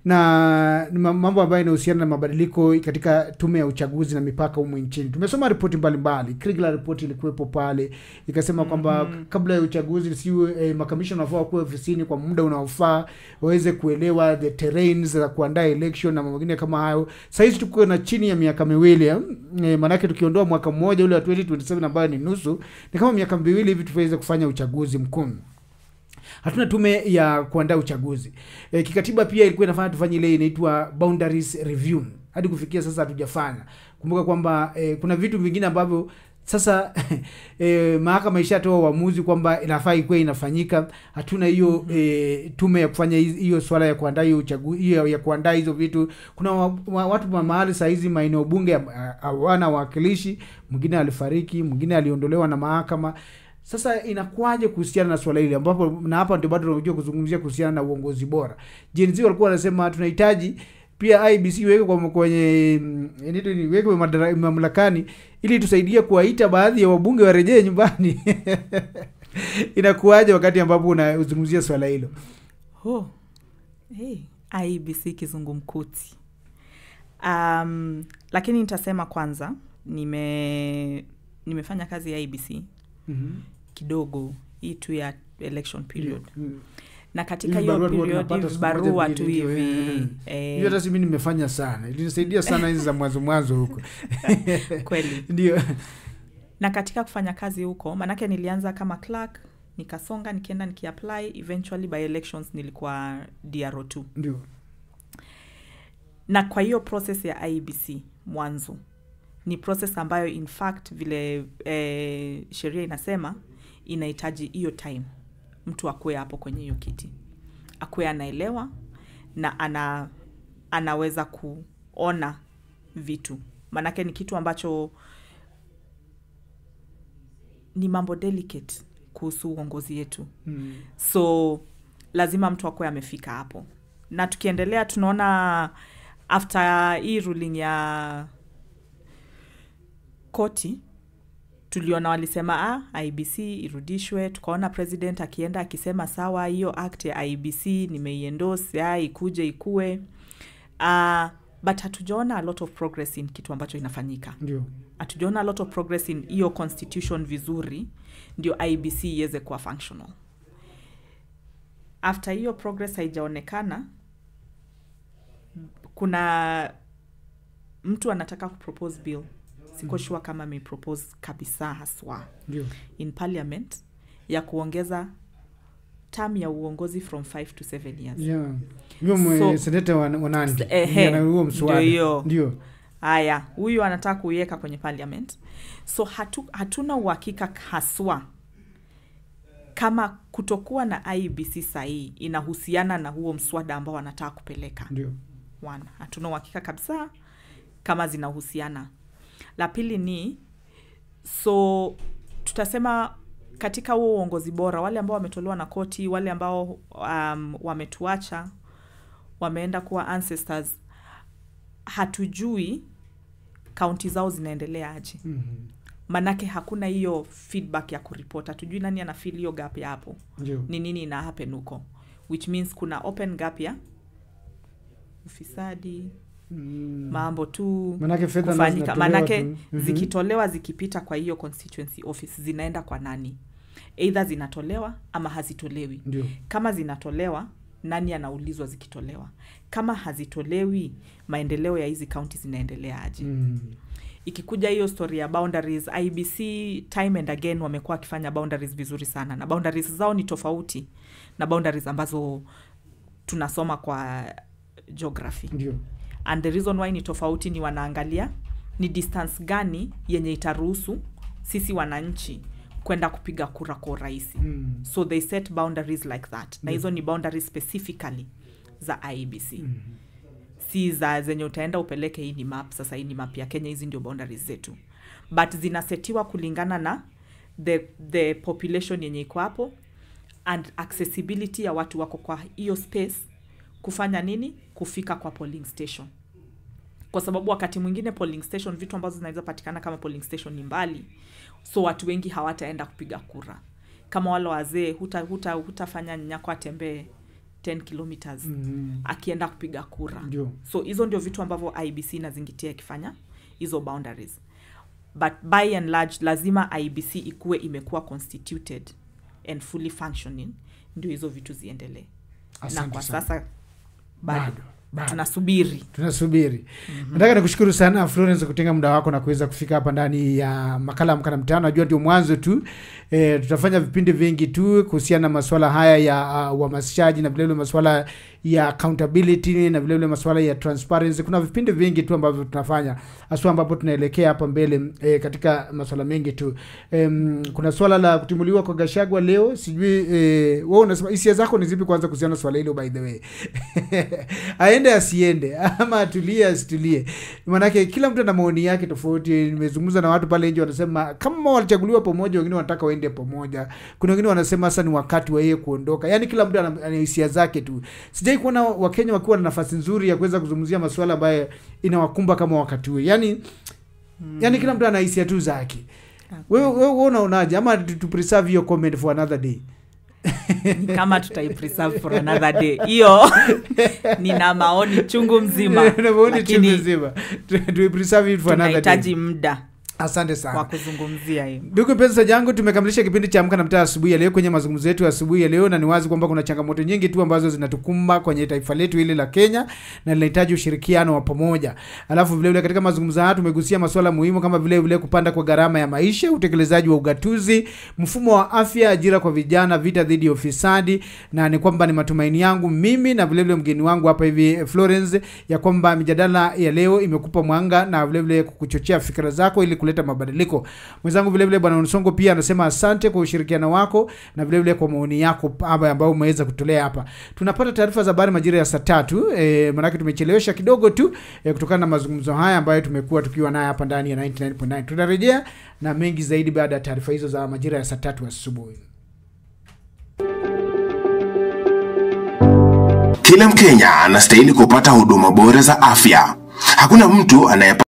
na ni ma- mambo ambayo inahusiana na mabadiliko katika tume ya uchaguzi na mipaka humu nchini tumesoma ripoti mbalimbali Kriegler ripoti ilikuwepo pale ikasema kwamba kabla ya uchaguzi siwe eh, makamishna wanafaa wakuwa ofisini kwa muda unaofaa waweze kuelewa the terrains za kuandaa election na mambo mengine kama hayo sahizi tuko na chini ya miaka miwili eh, eh, maanake tukiondoa mwaka mmoja ule wa 2027 ambayo ni nusu ni kama miaka miwili hivi tuweze kufanya uchaguzi mkuu hatuna tume ya kuandaa uchaguzi e, kikatiba pia ilikuwa inafanya tufanye ile inaitwa boundaries review hadi kufikia sasa hatujafanya kumbuka kwamba e, kuna vitu vingine ambavyo sasa e, mahakama ishatoa uamuzi kwamba inafaa ikuwe inafanyika hatuna hiyo e, tume ya kufanya hizi- hiyo swala ya kuandaa hiyo uchaguzi hiyo ya kuandaa hizo vitu kuna wa, wa, watu wa mahali saa hizi maeneo bunge ha- hawana wawakilishi mwingine alifariki mwingine aliondolewa na mahakama sasa inakuwaje kuhusiana na swala hili ambapo na hapa ndio bado tunajua kuzungumzia kuhusiana na uongozi bora Gen Z walikuwa wanasema tunahitaji pia IBC iweke kwa kwenye mm, inaitwa nini, iwekwe madara- mamlakani ili tusaidie kuwaita baadhi ya wabunge warejee nyumbani inakuwaje wakati ambapo unazungumzia swala hilo oh. hey. ibc kizungumkuti um, lakini nitasema kwanza nime nimefanya kazi ya ibc mm-hmm. kidogo hii tu ya election period Mm. na katika Hivi hiyo barua tu period tunapata hivi siku moja barua mbili tu ndio, hivi eh. eh, hiyo hata simi nimefanya sana ilinisaidia sana hizi za mwanzo mwanzo huko kweli ndio na katika kufanya kazi huko manake nilianza kama clerk nikasonga nikienda nikiapply eventually by elections nilikuwa dro 2 ndio na kwa hiyo process ya ibc mwanzo ni process ambayo in fact vile eh, sheria inasema inahitaji hiyo time mtu akuwe hapo kwenye hiyo kiti akuwe anaelewa na ana anaweza kuona vitu maanake ni kitu ambacho ni mambo delicate kuhusu uongozi yetu mm. so lazima mtu akuwe amefika hapo na tukiendelea tunaona after hii ruling ya koti tuliona walisema ah, ibc irudishwe tukaona president akienda akisema sawa hiyo act ya ibc nimeiendos ah, ikuje ikue uh, but hatujaona a lot of progress in kitu ambacho inafanyika ndio hatujaona a lot of progress in hiyo constitution vizuri ndio ibc iweze kuwa functional after hiyo progress haijaonekana kuna mtu anataka kupropose bill siko sure kama amepropose kabisa haswa ndio in parliament ya kuongeza term ya uongozi from 5 to 7 years yeah. Huyo mwe- So- seneta wa, wa nandi S- ehe, Ndiye ana huo mswada ndio hiyo. ndio haya huyu anataka kuiweka kwenye parliament so hatu, hatuna uhakika haswa kama kutokuwa na ibc sahii inahusiana na huo mswada ambao wanataka kupeleka ndio one hatuna uhakika kabisa kama zinahusiana la pili ni so tutasema katika huo uongozi bora wale ambao wametolewa na koti wale ambao um, wametuacha wameenda kuwa ancestors hatujui kaunti zao zinaendelea aje Mhm. manake hakuna hiyo feedback ya kuripot hatujui nani ana feel hiyo gap ya hapo ndio ni nini ina happen huko which means kuna open gap ya ufisadi Mm. mambo tu manake fedha nazo kufanyika zinatolewa manake tu. Mhm. zikitolewa zikipita kwa hiyo constituency office zinaenda kwa nani eidha zinatolewa ama hazitolewi ndio kama zinatolewa nani anaulizwa zikitolewa kama hazitolewi maendeleo ya hizi kaunti zinaendelea aje Mm. ikikuja hiyo story ya boundaries ibc time and again wamekuwa wakifanya boundaries vizuri sana na boundaries zao ni tofauti na boundaries ambazo tunasoma kwa geography ndio and the reason why ni tofauti ni wanaangalia ni distance gani yenye itaruhusu sisi wananchi kwenda kupiga kura kwa urahisi Mm. so they set boundaries like that na Yeah. hizo ni boundaries specifically za ibc Mhm. si za zenye utaenda upeleke hii ni map sasa hii ni map ya kenya hizi ndio boundaries zetu but zinasetiwa kulingana na the, the population yenye iko hapo and accessibility ya watu wako kwa hiyo space kufanya nini kufika kwa polling station kwa sababu wakati mwingine polling station vitu ambazo zinaweza patikana kama polling station ni mbali so watu wengi hawataenda kupiga kura kama wale wazee hutafanya huta, huta nyako atembee 10 kilometers Mhm. akienda kupiga kura Ndio. so hizo ndio vitu ambavyo ibc inazingitia ikifanya hizo boundaries but by and large lazima ibc ikuwe imekuwa constituted and fully functioning ndio hizo vitu ziendelee na Asante kwa sana. sasa bado, Bado, bado. tunasubiri tunasubiri nataka nikushukuru sana florence kutenga muda wako na kuweza kufika hapa ndani ya makala ya mkana mtano najua ndio mwanzo tu e, tutafanya vipindi vingi tu kuhusiana na masuala haya ya uh, uhamasishaji na vilevile masuala ya accountability na vilevile masuala ya transparency kuna vipindi vingi tu ambavyo tunafanya haswa ambapo tunaelekea hapa mbele e, katika masuala mengi tu e, kuna swala la kutimuliwa kwa gashagwa leo sijui e, wewe unasema hisia zako ni zipi kwanza kuhusiana na swala hilo by the way aende asiende ama atulie asitulie maanake kila mtu ana maoni yake tofauti nimezungumza na watu pale nje wanasema kama walichaguliwa pamoja wengine wanataka waende pamoja kuna wengine wanasema sasa ni wakati wa yeye kuondoka yaani kila mtu ana ana hisia zake tu sijai kuona wakenya wakiwa na nafasi nzuri ya kuweza kuzungumzia masuala ambayo inawakumba kama wakati huu yaani mm. yaani kila mtu ana hisia tu zake wewe wewe wewe unaonaje ama tu tu preserve your comment for another day Ni kama tutaipreserve for another day hiyo nina maoni chungu mzima Na maoni chungu lakini nzima. Tu- tu preserve it for another day tunahitaji muda asante sana wa kuzungumzia hiyo ndugu mpenzi jangu tumekamilisha kipindi cha amka na mtaa asubuhi ya leo kwenye mazungumzo yetu ya asubuhi ya leo na ni wazi kwamba kuna changamoto nyingi tu ambazo zinatukumba kwenye taifa letu hili la kenya na linahitaji ushirikiano wa pamoja alafu vilevile katika mazungumzo haya tumegusia masuala muhimu kama vile vile kupanda kwa gharama ya maisha utekelezaji wa ugatuzi mfumo wa afya ajira kwa vijana vita dhidi ya ufisadi na ni kwamba ni matumaini yangu mimi na vilevile mgeni wangu hapa hivi florence ya kwamba mijadala ya leo imekupa mwanga na vilevile kukuchochea fikira zako ili kuleta mabadiliko mwenzangu vilevile bwana nsongo pia anasema asante kwa ushirikiano wako na vilevile kwa maoni yako hapa ambayo umeweza kutolea hapa tunapata taarifa za habari majira ya saa tatu e, manake tumechelewesha kidogo tu e, kutokana na mazungumzo haya ambayo tumekuwa tukiwa naye hapa ndani ya 99.9 tunarejea na mengi zaidi baada ya taarifa hizo za majira ya saa tatu asubuhi Kila Mkenya anastahili kupata huduma bora za afya. Hakuna mtu anaye